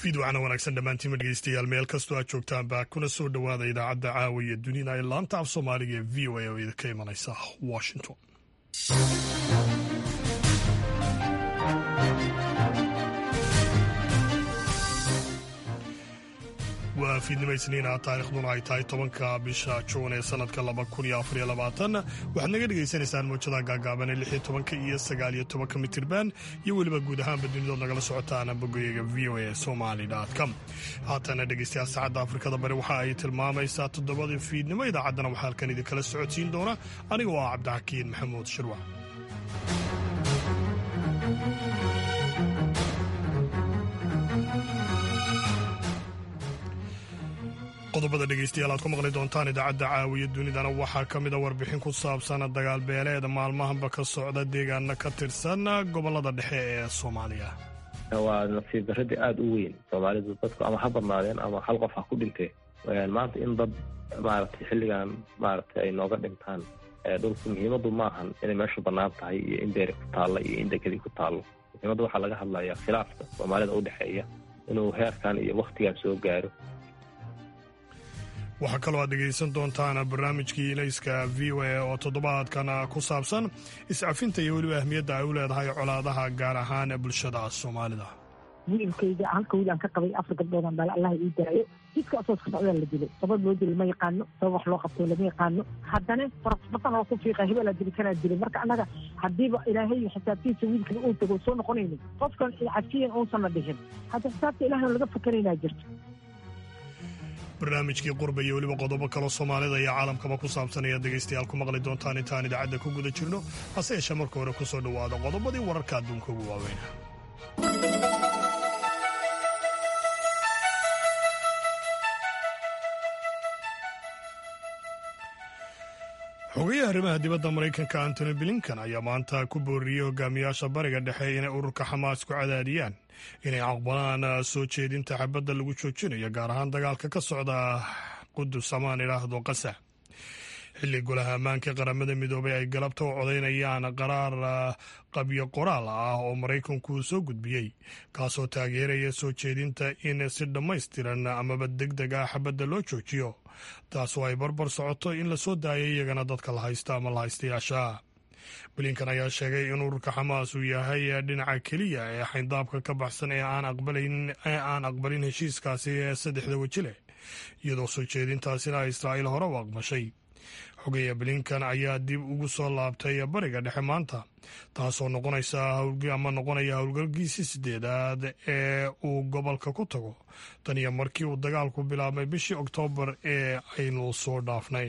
fiidwacna wanaagsan dhammaantiima dhegeystayaal meel kastoo aad joogtaanba kuna soo dhowaada idaacadda caawiya dunida ee laanta af soomaaliga ee v o a oo idinka imanaysa washington waa fiidnimo isniina taarikhduna ay tahay tobanka bisha juun ee sanadka laba kun iyo afariyo labaatan waxaad naga dhagaysanaysaan muujada gaagaaban ee lixiyo tobanka iyo sagaaliyo tobanka mitirban iyo weliba guud ahaanba dunidood nagala socotaan bogoyaga v o a somali com haatana dhegeystayaal saacadda afrikada bari waxa ay tilmaamaysaa toddobada fiidnimo idaacaddana waxaa halkan idinkala socodsiin doona aniga oo ah cabdixakiin maxamuud shirwac qodobada dhegeystayaal aad ku maqli doontaan idaacadda caawiya dunidana waxaa ka mida warbixin ku saabsan dagaal beeleed maalmahanba ka socda deegaana ka tirsan gobolada dhexe ee soomaaliya waa nasiib daradii aada u weyn soomaalidu dadku ama ha badnaadeen ama hal qof ha ku dhintee maanta in dad maaragtay xilligan maaragtay ay nooga dhintaan dhulku muhiimadu maahan inay meeshu bannaan tahay iyo in beeri ku taalla iyo in degadi ku taallo muhiimadda waxaa laga hadlayaa khilaafka soomaalida u dhexeeya inuu heerkan iyo wakhtigan soo gaaro waxaa kaloo aad dhegaysan doontaan barnaamijkii ilayska v o a oo toddobaadkan ku saabsan iscafinta iyo weliba ahmiyadda ay u leedahay colaadaha gaar ahaan bulshada soomaalida wiilkayga halka wiil aan ka qabay afar gabdhoodaan bal allah ii daayo jidka asoos ka socdaa la dilay sabab loo dilay ma yaqaano sabab wax loo qabtay lama yaqaano haddana farasbatan oo ku fiiqa hebelaa dili kanaa dilay marka annaga haddiiba ilaahay xisaabtiisa wiilkan uu tago soo noqonaynin qofkan cafiyan uusanna dhihin hadda xisaabta ilahay laga fakanaynaa jirto barnaamijkii qurba iyo weliba qodobo kaloo soomaalida iyo caalamkaba ku saabsan ayaad dhegaystayaal ku maqli doontaan intaan idaacadda ku guda jirno hase yeeshee marka hore ku soo dhowaada qodobadii wararka adduunka ugu waaweyna xogayaha arrimaha dibadda maraykanka antony blinkan ayaa maanta ku booriyey hogaamiyaasha bariga dhexe inay ururka xamaas ku cadaadiyaan inay aqbalaan soo jeedinta xabadda lagu joojinayo gaar ahaan dagaalka ka socda qudus amaan idhaahdo qasa xilli golaha ammaanka qaramada midoobay ay galabta u codaynayaan qaraar qabyo qoraal ah oo maraykanku soo gudbiyey kaasoo taageeraya soo jeedinta in si dhammaystiran amaba deg deg ah xabadda loo joojiyo taasoo ay barbar socoto in la soo daayo iyagana dadka la haysta ama la haystayaasha blinkan ayaa sheegay in ururka xamaas uu yahay dhinaca keliya ee xayndaabka ka baxsan ee aan aqbalin heshiiskaasi ee saddexda weji leh iyadoo soo jeedintaasina israa'iil hore u aqbashay xogeya blinkan ayaa dib ugu soo laabtay bariga dhexe maanta taasoo noqonaysa ama noqonaya howlgalkiisii sideedaad ee uu gobolka ku tago tan iyo markii uu dagaalku bilaabmay bishii oktoobar ee aynu soo dhaafnay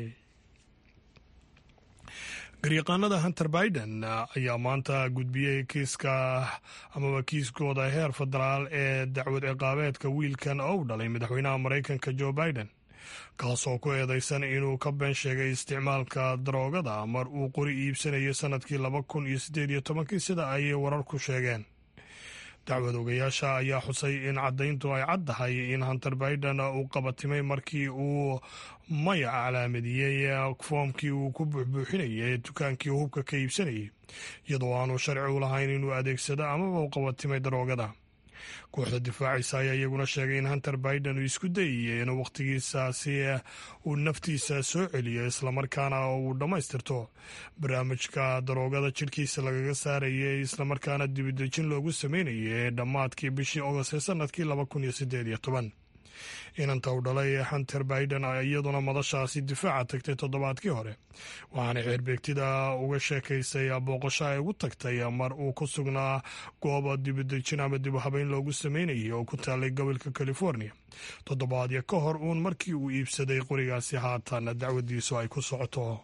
garyaqaanada hunter biden ayaa maanta gudbiyey kiiska amaba kiiskooda heer federaal ee dacwad ciqaabeedka wiilkan oo u dhalay madaxweynaha maraykanka joe biden kaasoo ku eedeysan inuu ka been sheegay isticmaalka daroogada mar uu qori iibsanayay sanadkii laba kun iyo siddeed iyo tobankii sida ay wararku sheegeen dacwad ogayaasha ayaa xusay in caddayntu ay caddahay in hunter biden uu qabatimay markii uu maya calaamadiyey foomkii uu ku buuxbuuxinayay dukaankii hubka ka iibsanayay iyadoo aanu sharci u lahayn inuu adeegsado amaba u qabatimay daroogada kooxda difaacisa ayaa iyaguna sheegay in hunter biden uu isku dayayay inuu wakhtigiisaasi uu naftiisa soo celiyo islamarkaana uu dhammaystirto barnaamijka daroogada jidhkiisa lagaga saarayay islamarkaana dibidejin loogu sameynayay ee dhammaadkii bishii ogost ee sanadkii laba kun iyo siddeed iyo toban inanta u dhalay hunter biden iyaduna madashaasi difaaca tagtay toddobaadkii hore waxaana xeerbeegtida uga sheekaysay booqasho ay ugu tagtay mar uu ku sugnaa gooba dibidejin ama dib u habeyn loogu sameynayay oo ku taalay gobolka california toddobaadyo ka hor uun markii uu iibsaday qorigaasi haatan dacwadiisu ay ku socoto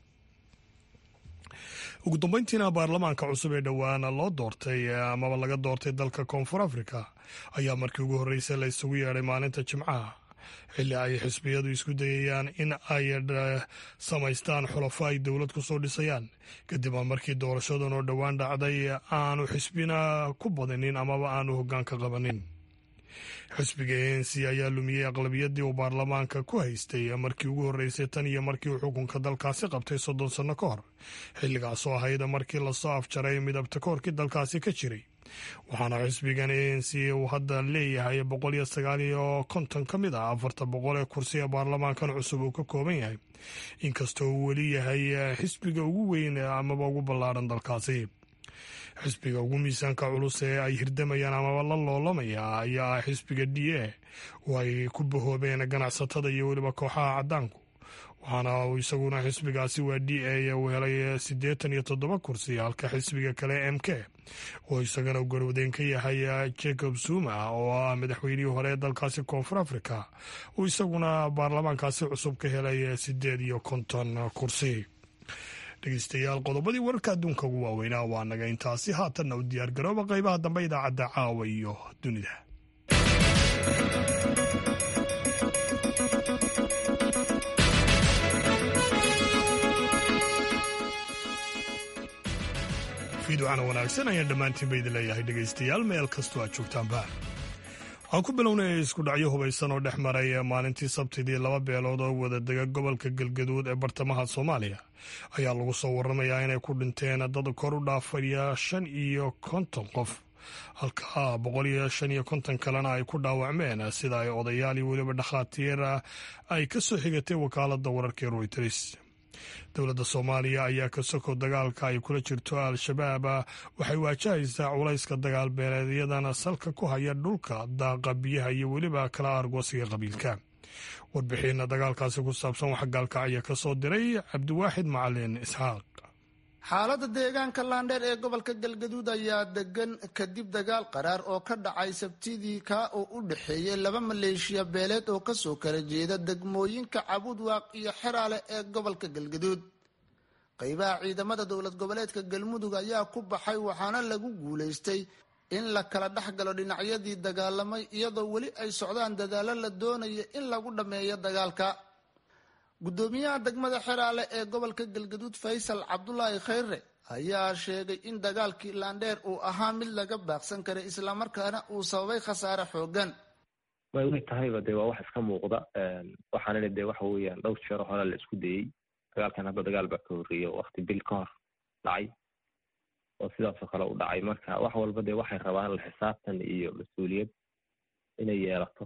ugu dambeyntiina baarlamaanka cusub ee dhowaan loo doortay amaba laga doortay dalka koonfur africa ayaa markii ugu horreysay la isugu yeedhay maalinta jimcaha xilli ay xisbiyadu isku dayayaan in ay samaystaan xulafo ay dowlad ku soo dhisayaan kadib markii doorashadan oo dhowaan dhacday aanu xisbina ku badinin amaba aanu hoggaanka qabanin xisbiga a n c ayaa lumiyey aqlabiyadii uu baarlamaanka ku haystay markii ugu horreysay tan iyo markii uu xukunka dalkaasi qabtay soddon sanno ka hor xilligaasoo ahayd markii lasoo afjaray midabta koorkii dalkaasi ka jiray waxaana xisbigan anc uu hadda leeyahay boqol iyo sagaal iyo konton ka mid ah afarta boqol ee kursi ee baarlamaankan cusub uu ka kooban yahay inkastoo uu weli yahay xisbiga ugu weyn amaba ugu ballaaran dalkaasi xisbiga ugu miisaanka culus ee ay hirdamayaan amaba la loolamaya ayaa ah xisbiga d a oo ay ku bahoobeen ganacsatada iyo weliba kooxaha caddaanku waxaana uu isaguna xisbigaasi waa d a uu helay siddeetan iyo toddoba kursi halka xisbiga kale m k oo isagana garwadeyn ka yahay jacob zuma oo ah madaxweynihii hore ee dalkaasi koonfur africa uu isaguna baarlamaankaasi cusub ka helay siddeed iyo konton kursi dhegeystayaal qodobadii wararka adduunka ugu waaweynaa waa naga intaasi haatanna u diyaargarooba qaybaha dambe idaacadda caawa iyo dunida fiidwacana wanaagsan ayaan dhammaantiinba idin leeyahay dhegaystayaal meel kastoo aad joogtaanba waxaan ku bilownay isku dhacyo hubaysan oo dhex maray maalintii sabtidii laba beelood oo wada dega gobolka galgaduud ee bartamaha soomaaliya ayaa lagu soo waramayaa inay ku dhinteen dad kor u dhaafaya shan iyo konton qof halka boqol iyo shan iyo konton kalena ay ku dhaawacmeen sida ay odayaal iyo weliba dhakhaatiir ay ka soo xigatay wakaaladda wararka ee royters dowladda soomaaliya ayaa ka soko dagaalka ay kula jirto al-shabaab waxay waajahaysaa culayska dagaal beeleedyadana salka ku haya dhulka daaqa biyaha iyo weliba kala argoosiga qabiilka warbixinna dagaalkaasi ku saabsan waxa gaalkacya ka soo diray cabdiwaaxid macalin isxaaq xaaladda deegaanka laandheer ee gobolka galgaduud ayaa degan kadib dagaal qaraar oo ka dhacay sabtidii kaa oo u dhexeeyay laba maleeshiya beeleed oo kasoo kala jeeda degmooyinka cabudwaaq iyo xeraale ee gobolka galgaduud qeybaha ciidamada dowlad goboleedka galmudug ayaa ku baxay waxaana lagu guulaystay in la kala dhex galo dhinacyadii dagaalamay iyadoo weli ay socdaan dadaalo la doonaya in lagu dhammeeyo dagaalka guddoomiyaha degmada xeraale ee gobolka galgaduud faysal cabdulaahi khayre ayaa sheegay in dagaalkii laandheer uu ahaa mid laga baaqsan karay islamarkaana uu sababay khasaare xoogan way way tahayba dee waa wax iska muuqda waxaanina dee waxa weeyaan dhowr jeero hore la isku dayey dagaalkan hadda dagaal baa ka horreeya wakti bil ka hor dhacay oo sidaasoo kale u dhacay marka wax walba dee waxay rabaan la xisaabtan iyo mas-uuliyad inay yeelato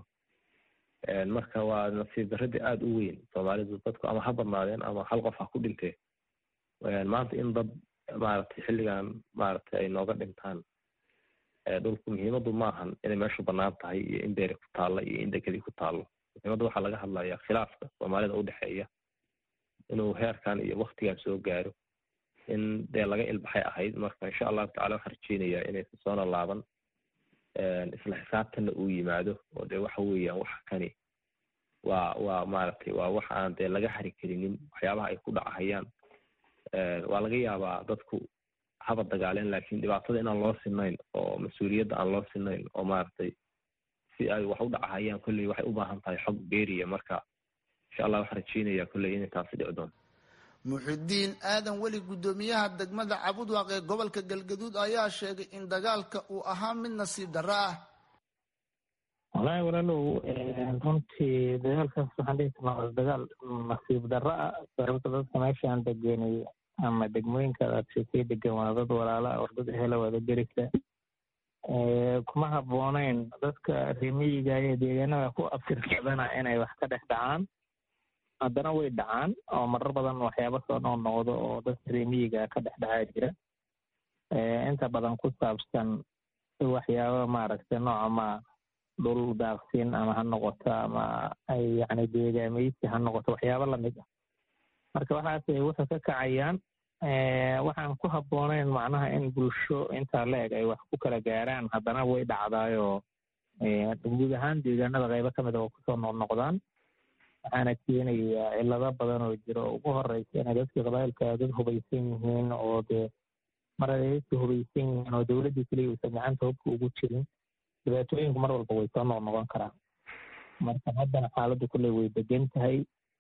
marka waa nasiib darradii aada u weyn soomaalidu dadku ama ha badnaadeen ama hal qof ha ku dhintee maanta in dad maaragtay xilligan maaragtay ay nooga dhintaan dhulku muhiimadu maahan inay meeshu bannaan tahay iyo in beeri ku taalla iyo in dekadii ku taallo muhiimadda waxaa laga hadlayaa khilaafka soomaalida udhexeeya inuu heerkan iyo waktigan soo gaaro in dee laga ilbaxay ahayd marka insha allahu tacala waxaan rajeynayaa inaysan soona laaban isla xisaabtanna uu yimaado oo dee waxa weeyaan waxa kani waa waa maaragtay waa wax aan dee laga hari karinin waxyaabaha ay ku dhacahayaan waa laga yaabaa dadku haba dagaaleen laakiin dhibaatada inaan loo sinayn oo mas-uuliyadda aan loo sinayn oo maaragtay si ay wax u dhacahayaan kolley waxay u baahan tahay xog beeriya marka insha allah waxaan rajeynayaa kolley inay taasi dhici doonto muxidiin aadan weli guddoomiyaha degmada cabudwaaq ee gobolka galgaduud ayaa sheegay in dagaalka uu ahaa mid nasiib darro ah wallaahi walaalow runtii dagaalkaas waxaan dhihi karnaa waa dagaal nasiib darro ah sababta dadka meeshaan degenay ama degmooyinka aad sheekay degan waa dad walaala ah war dad ehela wada gerisa kuma habbooneyn dadka remiyiga ee deegaanada ku abtirsadana inay wax ka dhex dhacaan haddana way dhacaan oo marar badan waxyaaba soo noqnoqdo oo dadka remiyiga ka dhex dhacaa jira inta badan ku saabsan waxyaaba maaragtay nooca ma dhul daaqsin ama ha noqoto ama ay yacni deegaamaysi ha noqoto waxyaaba lamid ah marka waxaasay wuxuu ka kacayaan waxaan ku habbooneyn macnaha in bulsho intaa la eg ay wax ku kala gaaraan haddana way dhacdaayoo guud ahaan deegaanada qaybo ka mid a oo kusoo noqnoqdaan waxaana keenayaa cilado badan oo jira oo ugu horeysa inay dadkii qabailka dad hubaysan yihiin oo dee mar ay dadka hubaysan yihiin oo dowladdii keliya uusan gacanta hubka ugu jirin dhibaatooyinku mar walba way soo noqnoqon karaan marka haddana xaaladdu kulley way degan tahay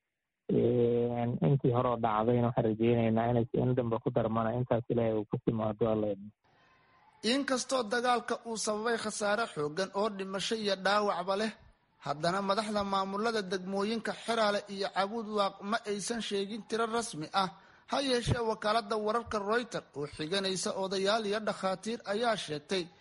intii horeo dhacdayna waxaan rajeyneynaa inay in dambe ku darmana intaas ilaahay uu ku timaado alla inkastoo dagaalka uu sababay khasaare xoogan oo dhimasho iyo dhaawacba leh haddana madaxda maamulada degmooyinka xeraale iyo cabudwaaq ma aysan sheegin tiro rasmi ah ha yeeshee wakaalada wararka royter oo xiganaysa odayaal iyo dhakhaatiir ayaa sheegtay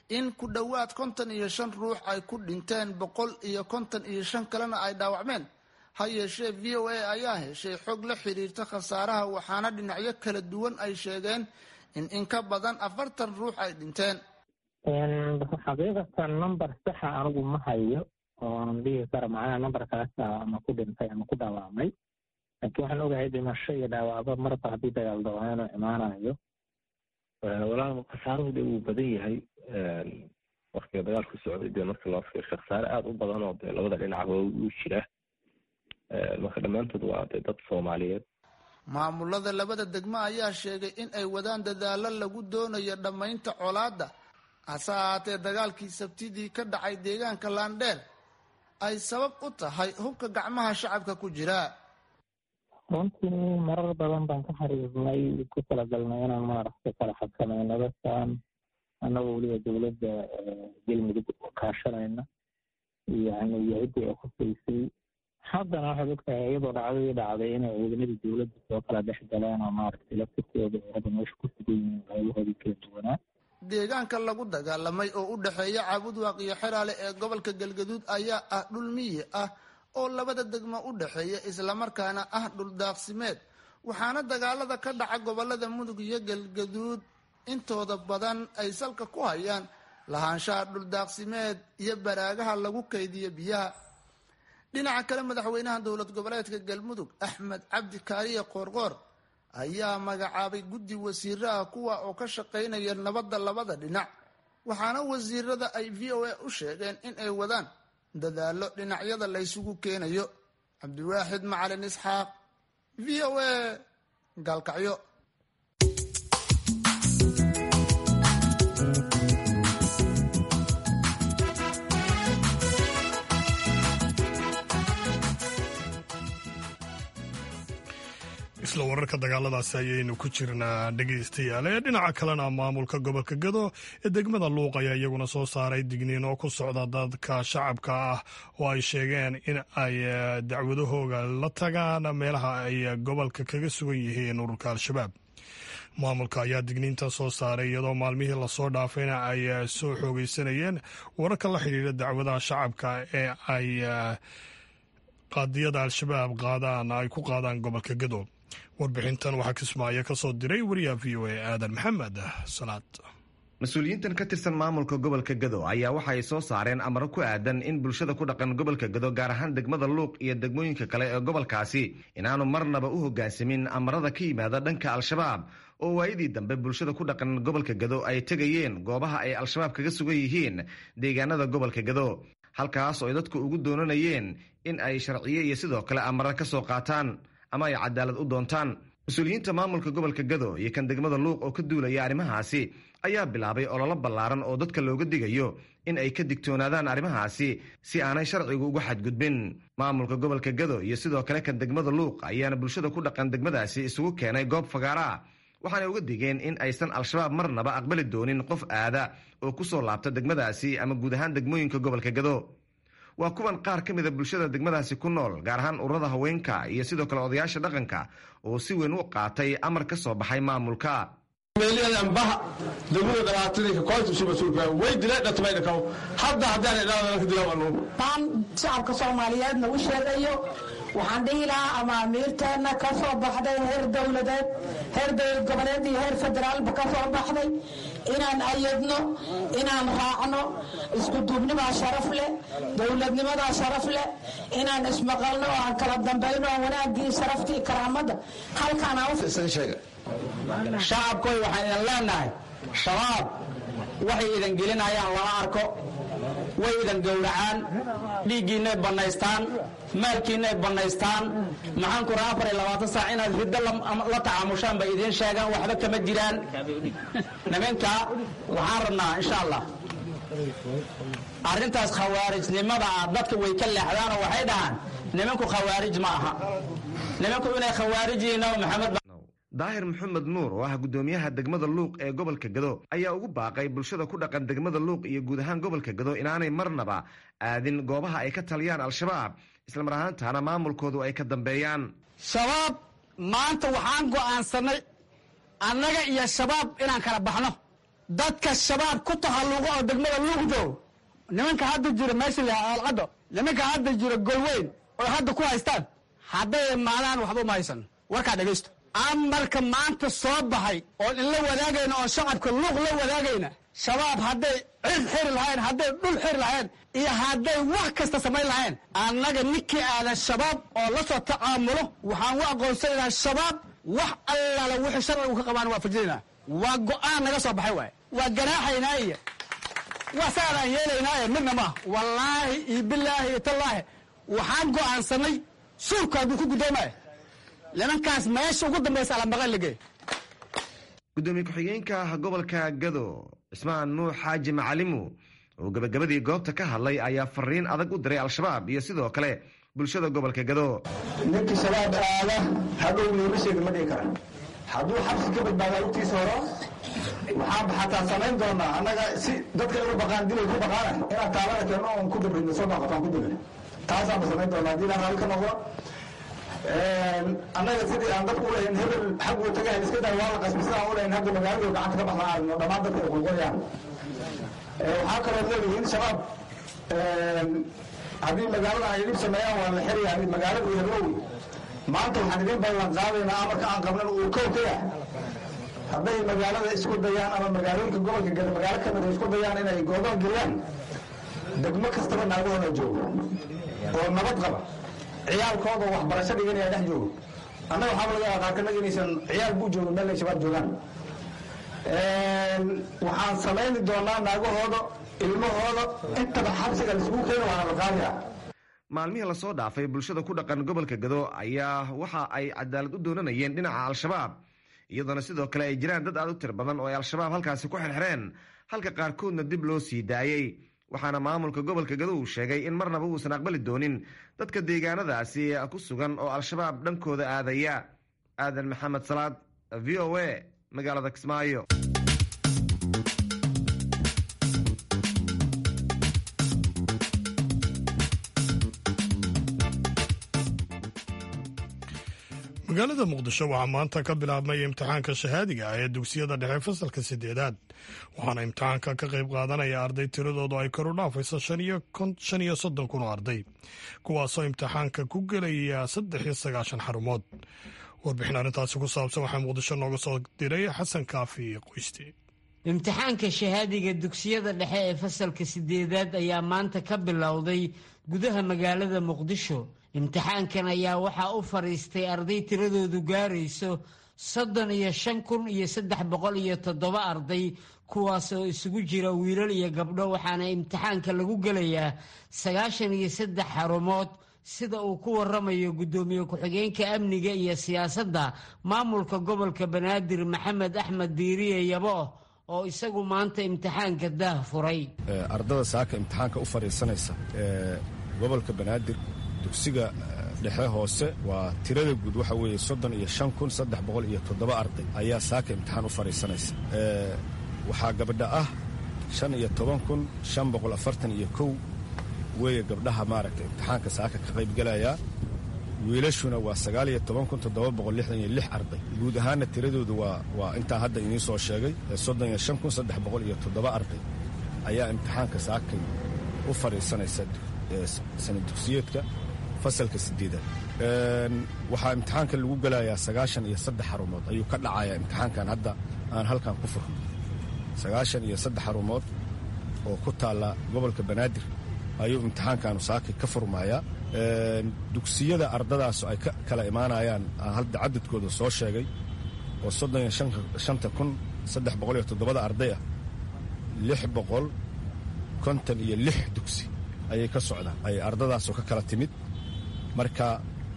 in ku dhowaad konton iyo shan ruux ay ku dhinteen boqol iyo konton iyo shan kalena ay dhaawacmeen ha yeeshee v o a ayaa heshay xog la xiriirta khasaaraha waxaana dhinacyo kala duwan ay sheegeen in in ka badan afartan ruux ay dhinteen xaqiiqatan number saxa anigu ma hayo ooan dhigi kara macnaha numberkaasa ama ku dhintay ama ku dhaawacmay laakiin waxaan ogahay dhimasho iyo dhaawacba marba haddii dagaal dawaa inuu imaanayo walaal khasaaruhu de wuu badan yahay waktiga dagaalku socday dee marka loo fiirsho khasaare aada u badan oo dee labada dhinacba uu jira marka dhammaantood waa dee dad soomaaliyeed maamulada labada degmo ayaa sheegay in ay wadaan dadaalo lagu doonayo dhammaynta colaadda hase ahaatee dagaalkii sabtidii ka dhacay deegaanka laandheer ay sabab u tahay hubka gacmaha shacabka ku jira runtii marar badan baan ka xariirnay ku talagalnay inaan maaragtay kala xakamayno dadkan annagoo weliba dowladda galmudug kaashanayna iyo yahuddii ay khusaysay haddana waxaad ogtahay iyadoo dhacdadii dhacday inay ciidamadii dowladda soo kala dhex galeen oo maaragtay laftirkooda ay hadda meesha ku sugan yihiin qaybahoodii kala duwanaa deegaanka lagu dagaalamay oo u dhexeeya caabudwaaq iyo xeraale ee gobolka galgaduud ayaa ah dhul miyi ah oo labada degmo u dhexeeya islamarkaana ah dhul daaqsimeed waxaana dagaalada ka dhaca gobolada mudug iyo galgaduud intooda badan ay salka ku hayaan lahaanshaha dhul daaqsimeed iyo baraagaha lagu kaydiyo biyaha dhinaca kale madaxweynaha dowlad goboleedka galmudug axmed cabdi kaariye qoorqoor ayaa magacaabay guddi wasiiraha kuwa oo ka shaqaynaya nabadda labada dhinac waxaana wasiirada ay v o a u sheegeen in ay wadaan dadaalo dhinacyada laysugu keenayo cabdiwaaxid macalin isxaaq v o a gaalkacyo isla wararka dagaaladaasi ayaynu ku jirnaa dhegaystayaal ee dhinaca kalena maamulka gobolka gado ee degmada luuq ayaa iyaguna soo saaray digniin oo ku socda dadka shacabka ah oo ay sheegeen in ay dacwadahooga la tagaan meelaha ay gobolka kaga sugan yihiin ururka al-shabaab maamulka ayaa digniinta soo saaray iyadoo maalmihii lasoo dhaafayna ay soo xoogeysanayeen wararka la xidhiira dacwadaha shacabka ee ay qaadiyada al-shabaab qaadaan ay ku qaadaan gobolka gado warbixintan waxaa kismaayo ka soo diray wariyaha v o a aadan maxamed salaad mas-uuliyiintan ka tirsan maamulka gobolka gado ayaa waxa ay soo saareen amaro ku aadan in bulshada ku dhaqan gobolka gado gaar ahaan degmada luuq iyo degmooyinka kale ee gobolkaasi inaanu marnaba u hoggaansamin amarada ka yimaada dhanka al-shabaab oo waayadii dambe bulshada ku dhaqan gobolka gado ay tegayeen goobaha ay al-shabaab kaga sugan yihiin deegaanada gobolka gado halkaas oo ay dadku ugu doonanayeen in ay sharciye iyo sidoo kale amara ka soo qaataan ama ay cadaalad u doontaan mas-uuliyiinta maamulka gobolka gado iyo kan degmada luuq oo ka duulaya arrimahaasi ayaa bilaabay ololo ballaaran oo dadka looga digayo in ay ka digtoonaadaan arrimahaasi si aanay sharcigu uga xadgudbin maamulka gobolka gado iyo sidoo kale kan degmada luuq ayaana bulshada ku dhaqan degmadaasi isugu keenay goob fagaaraa waxaanay uga digeen in aysan al-shabaab marnaba aqbali doonin qof aada oo ku soo laabta degmadaasi ama guud ahaan degmooyinka gobolka gado waa kuwan qaar ka mida bulshada degmadaasi ku nool gaar ahaan ururada haweenka iyo sidoo kale odayaasha dhaqanka oo si weyn u qaatay amar ka soo baxay maamulka meeliyadanbaha degmada dhabaatadinka koontusi mas-uulka way dileen dhatmaydhakaw hadda haddaan idhaadana ka dilawanu taan shacabka soomaaliyeedna u sheegayo waxaan dhihi lahaa amaamiirteenna ka soo baxday heer dowladeed heer dowlad goboleed iyo heer federaalba ka soo baxday inaan ayadno inaan raacno iskuduubnimaa sharaf leh dowladnimadaa sharaf leh inaan ismaqalno oo aan kala dambayno oo wanaagii sharaftii karaamadda halkaan shacabkoy waxaan idin leenahay shabaab waxay idin gelinayaan lama arko way idin gowracaan dhiiggiinay bannaystaan maalkiinay bannaystaan maxaan kura afar iyo labaatan saac inaad riddo la tacaamushaan bay idiin sheegaan waxba kama jiraan nimanka waxaan rabnaa insha allah arrintaas khawaarijnimada ah dadka way ka leexdaanoo waxay dhahaan nimanku khawaarij ma aha nimanku inay khawaarij yihiin maxamed daahir maxamed nuur oo ah guddoomiyaha degmada luuq ee gobolka gado ayaa ugu baaqay bulshada ku dhaqan degmada luuq iyo guud ahaan gobolka gado inaanay marnaba aadin goobaha ay ka taliyaan al-shabaab islamar ahaantaana maamulkoodu ay ka dambeeyaan shabaab maanta waxaan go'aansanay annaga iyo shabaab inaan kala baxno dadka shabaab ku tahalluqo oo degmada luuqdo nimanka hadda jira meesha la alcaddo nimanka hadda jira golweyn oo hadda ku haystaan hadday imaadaan waxba uma haysan warkaa dhegaysto amarka maanta soo baxay oon inla wadaagayna oon shacabka luuq la wadaagayna shabaab hadday cid xiri lahayn hadday dhul xiri lahayn iyo hadday wax kasta samayn lahayn annaga ninkii aada shabaab oo la soo tacaamulo waxaan u aqoonsanaynaa shabaab wax allaala wixii sharcigu ka qabaan waa fajinaynaa waa go-aan naga soo baxay waay waa ganaaxaynaa iyo waa saanaan yeelaynaa ee midna maaha wallaahi iyo bilaahi iyo tallaahi waxaan go'aansanay suurku hadduu ku guddoomaya nimankaas meesha ugu dambaysa alambaqan lagey gudoomiye ku-xigeenka gobolka gado cismaan nuux xaaji macalimu oo gebagabadii goobta ka hadlay ayaa fariin adag u diray al-shabaab iyo sidoo kale bulshada gobolka gado ninkii shabaab aada hadhow niimasheeda ma dhigi kara hadduu xabsi ka badbaadaa lugtiisa horo waxaan xataa samayn doonaa annaga si dadka inu baqaan dilay ku baqaana inaan taabana keenno oon ku dabrin soo baqataan ku dabrin taasaanba samayn doonaa haddii ilaa raalli ka noqdo annaga sidii aan dadku ulahayn hebel xagguu tagahayn iska daa waa la qasbi sidaan ulahayn hadda magaaladu gacanta ka baxnaa aragno dhammaan dadka ay qulqulayaan waxaa kaloo leedihiin shabaab haddii magaalada ay dhib sameeyaan waa la xirayaa magaalada iyo heblowi maanta waxaan idin ballan qaadaynaa amarka aan qabnan uu kow ka yahay hadday magaalada isku dayaan ama magaalooyinka gobolka gada magaalo ka mida isku dayaan inay goodoon geliyaan degmo kastaba naagahooda joogo oo nabad qaba ciyaalkooda waxbarasho dhiganaya dhex joogo annaga waxaaba laga yaaba qaarkanaga inaysan ciyaal buu joogo meel ay shabaab joogaan waxaan samayni doonaa naagahooda ilmahooda intaba xabsiga laisugu keena waana la qaadaya maalmihii lasoo dhaafay bulshada ku dhaqan gobolka gado ayaa waxa ay cadaalad u doonanayeen dhinaca al-shabaab iyadoona sidoo kale ay jiraan dad aad u tir badan oo ay al-shabaab halkaasi ku xirxireen halka qaarkoodna dib loo sii daayey waxaana maamulka gobolka gado uu sheegay in marnaba uusan aqbali doonin dadka deegaanadaasi ku sugan oo al-shabaab dhankooda aadaya aadan maxamed salaad v o a magaalada kismaayo magaalada muqdisho waxaa maanta ka bilaabmay imtixaanka shahaadiga ah ee dugsiyada dhexe fasalka sideedaad waxaana imtixaanka ka qayb qaadanaya arday tiradoodu ay kor u dhaafayso shan iyo soddon kun oo arday kuwaasoo imtixaanka ku gelaya saddex iyo sagaashan xarumood warbixin arrintaasi ku saabsan waxaa muqdisho nooga soo diray xasan kaafi qoyste imtixaanka shahaadiga dugsiyada dhexe ee fasalka sideedaad ayaa maanta ka bilowday gudaha magaalada muqdisho imtixaankan ayaa waxaa u fadhiistay arday tiradoodu gaarayso soddon iyo shan kun iyo saddex boqol iyo toddoba arday kuwaas oo isugu jira wiilal iyo gabdho waxaana imtixaanka lagu gelayaa sagaashan iyo saddex xarumood sida uu ku waramayo guddoomiye ku-xigeenka amniga iyo siyaasadda maamulka gobolka banaadir maxamed axmed diiriye yabo oo isagu maanta imtixaanka daah furay ardada saaka imtixaanka u fadhiisanaysa ee gobolka banaadir dugsiga dhexe hoose waa tirada guud waxa weeye soddon iyo shan kun saddex boqol iyo toddoba arday ayaa saaka imtixaan u fadhiisanaysa waxaa gabdha ah shan iyo toban kun shan boqol afartan iyo kow weeye gabdhaha maaragta imtixaanka saaka ka qaybgelayaa wiilashuna waa sagaal iyo toban kun toddoba boqol lixdan iyo lix arday guud ahaanna tiradoodu waa waa intaa hadda idiin soo sheegay soddon iyo shan kun saddex boqol iyo toddoba arday ayaa imtixaanka saakay u fadhiisanaysa sana dugsiyeedka fasalka sideedaad waxaa imtixaanka lagu gelayaa sagaashan iyo saddex xarumood ayuu ka dhacayaa imtixaankan hadda aan halkan ku furno sagaashan iyo saddex xarumood oo ku taalla gobolka banaadir ayuu imtixaankaanu saakay ka furmayaa dugsiyada ardadaas ay ka kala imaanayaan aan hadda cadadkooda soo sheegay oo soddon iyo shanta kun saddex boqol iyo toddobada arday ah lix boqol konton iyo lix dugsi ayay ka socdaan ay ardadaasoo ka kala timid marka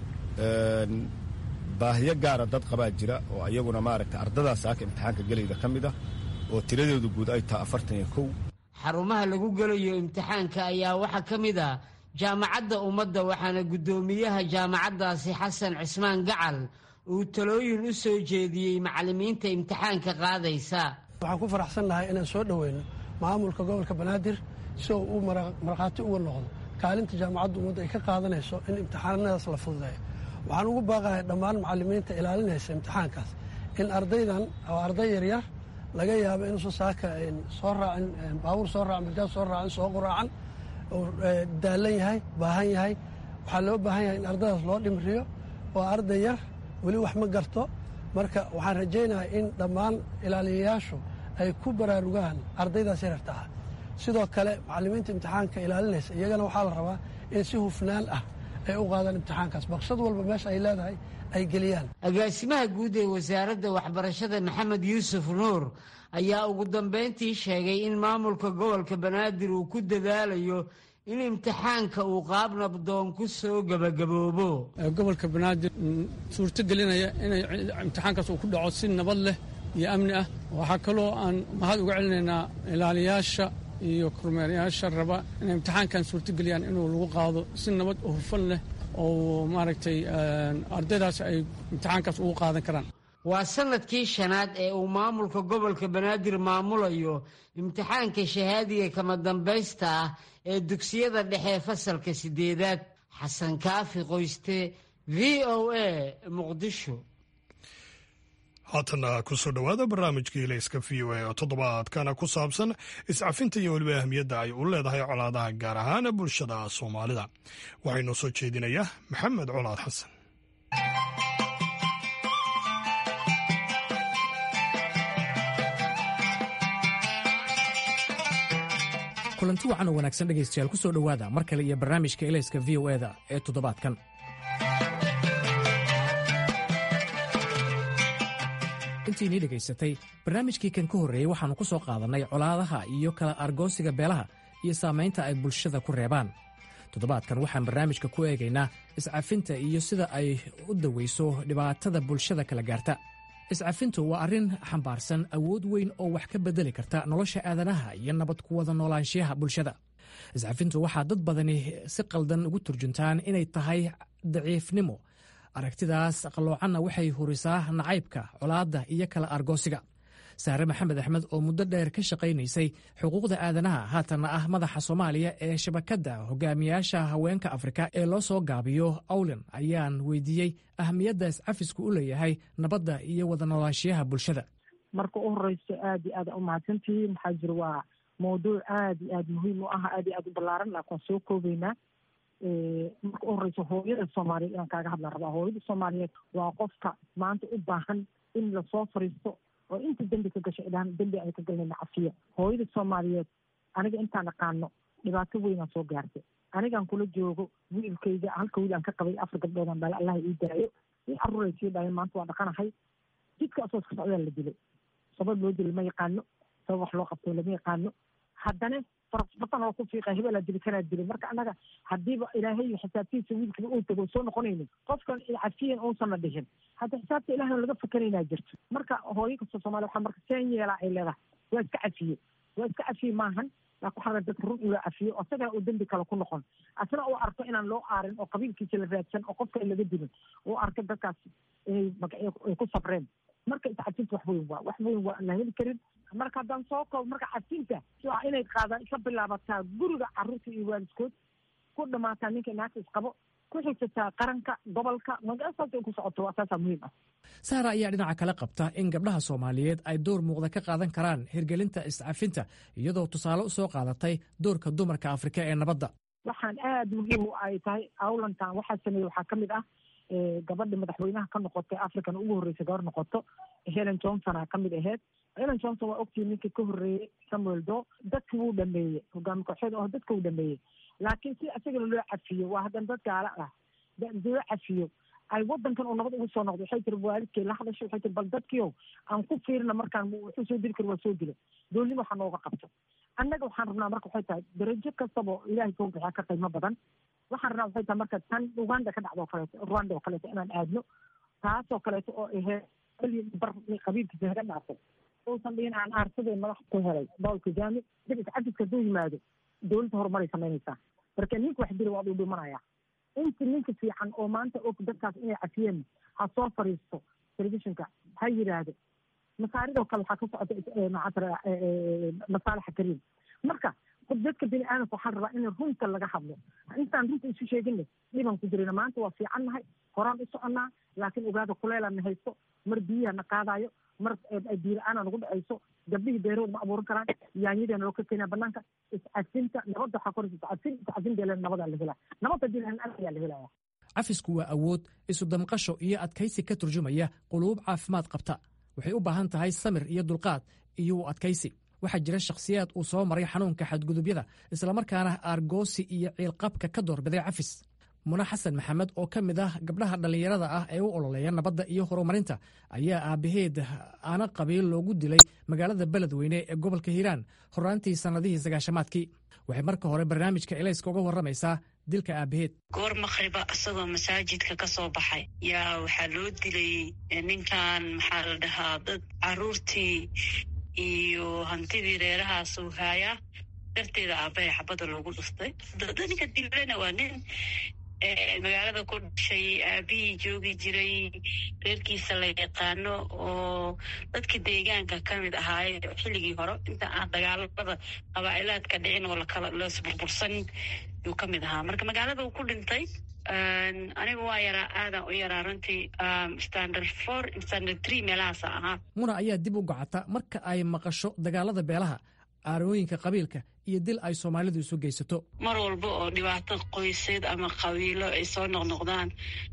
baahiyo gaara dad qabaa jira oo ayaguna maaragta ardadaas saaka imtixaanka gelayda ka mid ah oo tiradooda guud ay taha afartan iyo kow xarumaha lagu gelayo imtixaanka ayaa waxaa ka mid ah jaamacadda ummadda waxaana guddoomiyaha jaamacaddaasi xasan cismaan gacal uu talooyin u soo jeediyey macallimiinta imtixaanka qaadaysa waxaan ku faraxsannahay inaan soo dhoweyno maamulka gobolka banaadir si uu u markhaati uga noqdo kaalinta jaamacadda ummadda ay ka qaadanayso in imtixaanadaas la fududeeyo waxaan ugu baaqahay dhammaan macallimiinta ilaalinaysa imtixaankaas in ardaydan oo arday yaryar laga yaabo inuusan saaka soo raacin baabuur soo raacin bajaaj soo raacin soo quraacan uu daalan yahay baahan yahay waxaa loo baahan yahay in ardadaas loo dhimriyo oo arday yar weli wax ma garto marka waxaan rajaynayaa in dhammaan ilaaliyayaashu ay ku baraarugaan ardaydaas yararta ah sidoo kale macallimiinta imtixaanka ilaalinaysa iyagana waxaa la rabaa in si hufnaan ah ay u qaadaan imtixaankaas baqshad walba meesha ay leedahay ay geliyaan agaasimaha guud ee wasaaradda waxbarashada maxamed yuusuf nuur ayaa ugu dambayntii sheegay in maamulka gobolka banaadir uu ku dadaalayo in imtixaanka uu qaab nabdoon ku soo gebagaboobo gobolka banaadir suurto gelinaya inay imtixaankaas uu ku dhaco si nabad leh iyo amni ah waxaa kaloo aan mahad uga celinaynaa ilaaliyaasha iyo kormeerayaasha raba inay imtixaankan suurtogeliyaan inuu lagu qaado si nabad oo hufan leh oo maaragtay ardaydaas ay imtixaankaas ugu qaadan karaan waa sanadkii shanaad ee uu maamulka gobolka banaadir maamulayo imtixaanka shahaadiga kama dambaysta ah ee dugsiyada dhexe fasalka sideedaad xasan kaafi qoyste v o a muqdisho haatana kusoo dhowaada barnaamijkii layska v o a oo toddobaadkana ku saabsan iscafinta iyo weliba ahmiyadda ay u leedahay colaadaha gaar ahaan bulshada soomaalida waxaa inoo soo jeedinaya maxamed colaad xasan kulanti wacan oo wanaagsan dhegaystayaal ku soo dhowaada mar kale iyo barnaamijka elayska v o eda ee toddobaadkan intiinii dhegaysatay barnaamijkii kan ka horreeyey waxaannu ku soo qaadannay colaadaha iyo kala argoosiga beelaha iyo saamaynta ay bulshada ku reebaan toddobaadkan waxaan barnaamijka ku eegaynaa iscafinta iyo sida ay u dawayso dhibaatada bulshada kala gaarta iscafintu waa arrin xambaarsan awood weyn oo wax ka beddeli karta nolosha aadanaha iyo nabad ku wada noolaanshiyaha bulshada iscafintu waxaa dad badani si qaldan ugu turjuntaan inay tahay daciifnimo aragtidaas qalloocanna waxay hurisaa nacaybka colaadda iyo kala argoosiga saare maxamed axmed oo muddo dheer ka shaqaynaysay xuquuqda aadanaha haatanna ah madaxa soomaaliya ee shabakadda hogaamiyaasha haweenka afrika ee loo soo gaabiyo awlen ayaan weydiiyey ahmiyadda iscafisku u leeyahay nabadda iyo wada noolaanshiyaha bulshada marka u horeyso aad iyo aad u mahadsantihiin maxaa jira waa mawduuc aad iyo aad muhiim u ah aad iyo aad u ballaaran laakin waan soo koobeynaa marka u horeyso hooyada soomaaliyeed inaan kaaga hadlaan rabaa hooyada soomaaliyeed waa qofka maanta u baahan in lasoo fariisto oo inta dembi ka gasho idhaan dembi ay ka galnayna cafiya hooyada soomaaliyeed aniga intaan aqaano dhibaato weynaan soo gaartay anigaan kula joogo wiilkayga halka wiil aan ka qabay afar gabdhoodaan dhale allaha ii daayo i caruuray sii dhaleen maanta waa dhaqanahay jidka asoo iska socdaa la dilay sabab loo dilay ma yaqaano sabab wax loo qabto lama yaqaano haddana farasbatan oo ku fiiqa hebelaa dili kanaa dilay marka annaga haddiiba ilaahay xisaabtiisa wiilkiba uu tago soo noqonaynin qofkan cafiyan uusanna dhihin hadda xisaabta ilahay laga fakeraynaa jirto marka hooyo kasta soomaliya waxaa marka seen yeelaa ay leedahay waa iska cafiye waa iska cafiye maahan laakin waxaa rabaa dadka run ula cafiyo oo isagana uu dembi kale ku noqon asna uu arko inaan loo aarin oo qabiilkiisa la raadsan oo qofka laga dilin uu arko dadkaas inay ay ku sabreen marka iscafinta wax weyn waa wax weyn waa aan la heli karin marka haddaan soo koobo marka cafinta waa inay qaadaan ka bilaabataa guriga carruurta iyo waalidkood ku dhamaataa ninka naagta isqabo ku xigsataa qaranka gobolka magasaas ay ku socoto waa saasaa muhiim ah saara ayaa dhinaca kale qabta in gabdhaha soomaaliyeed ay door muuqda ka qaadan karaan hirgelinta iscafinta iyadoo tusaale u soo qaadatay doorka dumarka afrika ee nabadda waxaan aada muhiim u ay tahay awlantan waxaa sameeyey waxaa ka mid ah gabadha madaxweynaha ka noqotay african ugu horreysay gabar noqoto helen johnsona ka mid aheyd helen johnson waa ogtii ninkii ka horreeyey samuel do dadki wuu dhameeyey hogaami kooxeed oo dadka wuu dhameeyey laakiin si isagana loo cafiyo waa haddana dad gaala ah loo cafiyo ay wadankan uu nabad ugu soo noqdo waxay tiri waalidkay la hadashay waxay tiri bal dadkiiow aan ku fiirina markaan wuxuu soo dili kari waa soo dila doolnima waxaa nooga qabto annaga waxaan rabnaa marka waxay tahay darajo kastaba ilaahay soo bixiya ka qiimo badan waxaan rabnaa waxay tahay marka tan uganda ka dhacdo o kaleeto rwanda oo kaleeto inaan aadno taasoo kaleeto oo aheyd bar qabiilkiisa haga dhaafay uusan dhihin aan aarsadee madax ku helay bawl kajami dib iscafidka hadduu yimaado dowladda horumaray samaynaysaa marka ninka wax dila waa dhuu dhimanaya inta ninka fiican oo maanta og dadkaas inay cafiyeen ha soo fariisto telefishinka ha yiraahdo masaaridoo kale waxaa ka socota macara masaalixa kariim marka dadka bini aadamka waxaan rabaa in runta laga hadlo intaan runta isu sheegina dhiban ku jirina maanta waa fiican nahay horaan u soconnaa laakiin ogaada kuleelana haysto mar biyaha na qaadayo mar biila-aana nagu dhacayso gabdhihii beerood ma abuuran karaan yaanyadeena loo ka keenaa banaanka iscafinta nabadda waxaa koraysa iscafin iscafin deelan nabadaa la helaa nabad haddii lahan ayaa la helaya cafisku waa awood isu damqasho iyo adkaysi ka turjumaya quluub caafimaad qabta waxay u baahan tahay samir iyo dulqaad iyo u adkaysi waxaa jira shakhsiyaad uu soo maray xanuunka xadgudubyada islamarkaana aargoosi iyo ciilqabka ka doorbiday cafis muna xasan maxamed oo ka mid ah gabdhaha dhallinyarada ah ee u ololeeya nabadda iyo horumarinta ayaa aabbaheed aana qabiil loogu dilay magaalada beledweyne ee gobolka hiiraan horaantii sannadihii sagaashamaadkii waxay marka hore barnaamijka elayska uga warramaysaa dilka aabbaheed goor makhriba isagoo masaajidka ka soo baxay yaa waxaa loo dilay ninkan maxaa la dhahaa dad caruurtii iyo hantidii reerahaasuu haayaa darteeda aabbahay xabadda loogu dhuftay ninka dilana waa nin magaalada ku dhashay aabihii joogi jiray reerkiisa la yaqaano oo dadka deegaanka ka mid ahaaye xilligii hore inta aan dagaalada qabaa'ilaadka dhicin oo lakala loosburbursan yuu ka mid ahaa marka magaalada uu ku dhintay aniga waa yaraa aadan u yaraa runtii standard four standard three meelahaasa ahaa muna ayaa dib u gocata marka ay maqasho dagaalada beelaha aarooyinka qabiilka iyo dil ay soomaalidu isu geysato mar walba oo dhibaato qoyseed ama qabiilo ay soo noqnoqdaan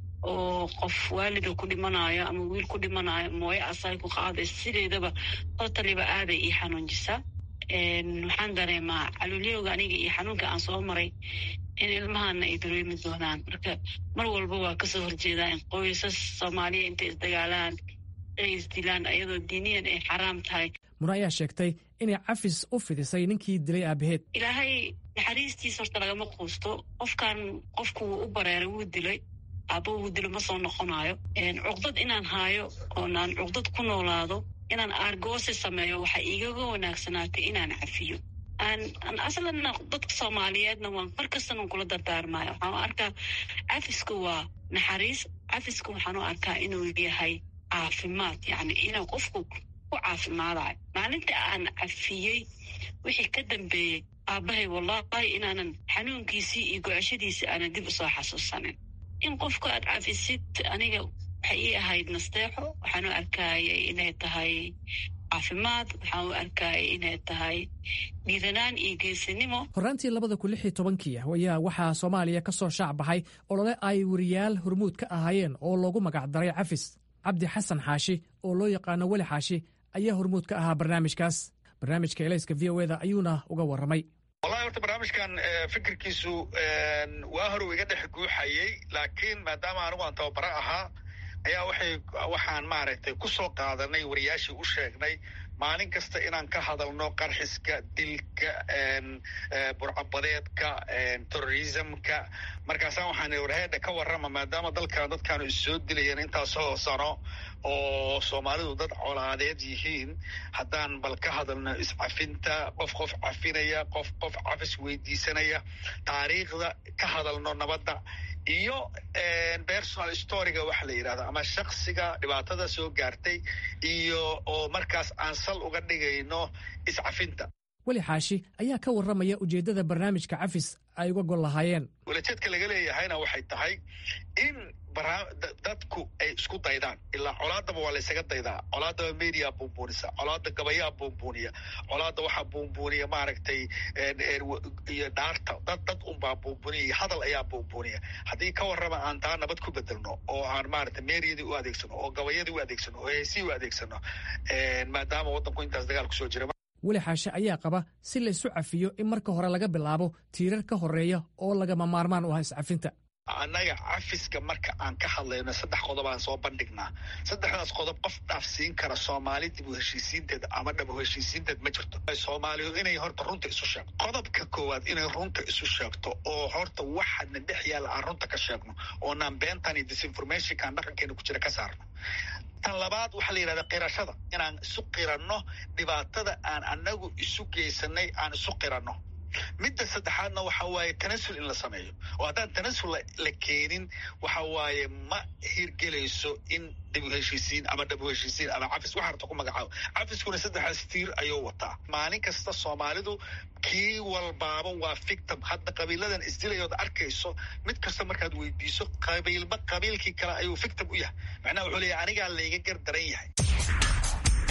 oo qof waalida ku dhimanayo ama wiil ku dhimanayo mooye asay ku qaadaysa sideedaba totaliba aaday ii xanuunjisaa waxaan dareemaa caluulyowga aniga iyo xanuunka aan soo maray in ilmahana ay dareemi doonaan marka mar walba waa kasoo horjeedaa in qoysas soomaaliya intay isdagaalaan ay isdilaan ayadoo diiniyan ay xaraam tahay muna ayaa sheegtay inay cafis u fidisay ninkii dilay aabaheed ilaahay naxariistiisa horta lagama quusto qofkan qofku wuu u bareeray wuu dilay aaba wuu dilo ma soo noqonayo cuqdad inaan haayo oonaan cuqdad ku noolaado inaan aargoosi sameeyo waxaa igaga wanaagsanaatay inaan cafiyo aan aslanna dadka soomaaliyeedna waan mar kastanan kula dardaarmayo waxaan u arkaa cafisku waa naxariis cafisku waxaan u arkaa inuu yahay caafimaad yani inuu qofku ku caafimaadayo maalinta aan cafiyey wixii ka dambeeyey aabbahay wallahi inaanan xanuunkiisii iyo gocashadiisii aanan dib usoo xasuusanin in qofka aad cafisid aniga waxay ii ahayd nasteexo waxaan u arkaayay inay tahay caafimaad waxaan u arkaayay inay tahay dhiiranaan iyo geesinimo horraantii labada kun lix iyo tobankii ayaa waxaa soomaaliya ka soo shaac baxay olole ay wariyaal hormuud ka ahaayeen oo loogu magacdaray cafis cabdi xasan xaashi oo loo yaqaano weli xaashi ayaa hormuud ka ahaa barnaamijkaas barnaamijka elayska v o eda ayuuna uga warramay wallahi horta barnaamijkan fikirkiisu waa hore iga dhex guuxayey laakiin maadaama anigu aan tababaro ahaa ayaa waxay waxaan maaragtay ku soo qaadanay wariyaashii u sheegnay maalin kasta inaan ka hadalno qarxiska dilka burcabadeedka terrorismka markaasaan waxaan warheedha ka warrama maadaama dalkan dadkaanu issoo dilayeen intaasoo sano oo soomaalidu dad colaadeed yihiin haddaan bal ka hadalno iscafinta qof qof cafinaya qof qof cafis weydiisanaya taariikhda ka hadalno nabadda iyo personal storyga waxa la yidhahdo ama shaksiga dhibaatada soo gaartay iyo oo markaas aan sal uga dhigayno iscafinta weli xaashi ayaa ka warramaya ujeeddada barnaamijka cafis ay uga gol lahaayeen welajeedka laga leeyahayna waxay tahay in dadku ay isku daydaan ilaa colaadaba waa laysaga daydaa colaadaba media buunbuunisa colaada gabayaa buunbuuniya colaada waxaa buunbuuniya maaragtay iyo dhaarta dad dad unbaa buunbuuniya iyo hadal ayaa buunbuuniya haddii ka warrama aan taa nabad ku bedelno oo aan maaragtay meeriyadii u adeegsano oo gabayadii u adeegsano oo heesii u adeegsano maadaama waddanku intaas dagaal kusoo jira weli xaashe ayaa qaba si la isu cafiyo in marka hore laga bilaabo tiirar ka horreeya oo lagama maarmaan u ah iscafinta annaga cafiska marka aan ka hadlayno saddex qodob aan soo bandhignaa saddexdaas qodob qof dhaafsiin kara soomaali dib u heshiisiinteed ama dhab u heshiisiinteed ma jirto soomaalidu inay horta runta isu sheegto qodobka koowaad inay runta isu sheegto oo horta waxaadna dhex yaalla aan runta ka sheegno oonaan beentan iyo disinformationkaan dhaqankeena ku jira ka saarno tan labaad waxaa la yidhahda qirashada inaan isu qiranno dhibaatada aan annagu isu geysanay aan isu qiranno midda saddexaadna waxa waaye tanasul in la sameeyo oo haddaan tanasul la keenin waxa waaye ma hirgelayso in dhabu heshiisiin ama dhabu heshiisiin ama cafis waxa harta ku magacaabo cafiskuna saddexdaas tiir ayuu wataa maalin kasta soomaalidu kii walbaaba waa victim hadda qabiiladan isdilayood arkayso mid kasta markaad weydiiso qabiilba qabiilkii kale ayuu victim u yahay macnaha wuxuu leeyahay anigaa layga gar daran yahay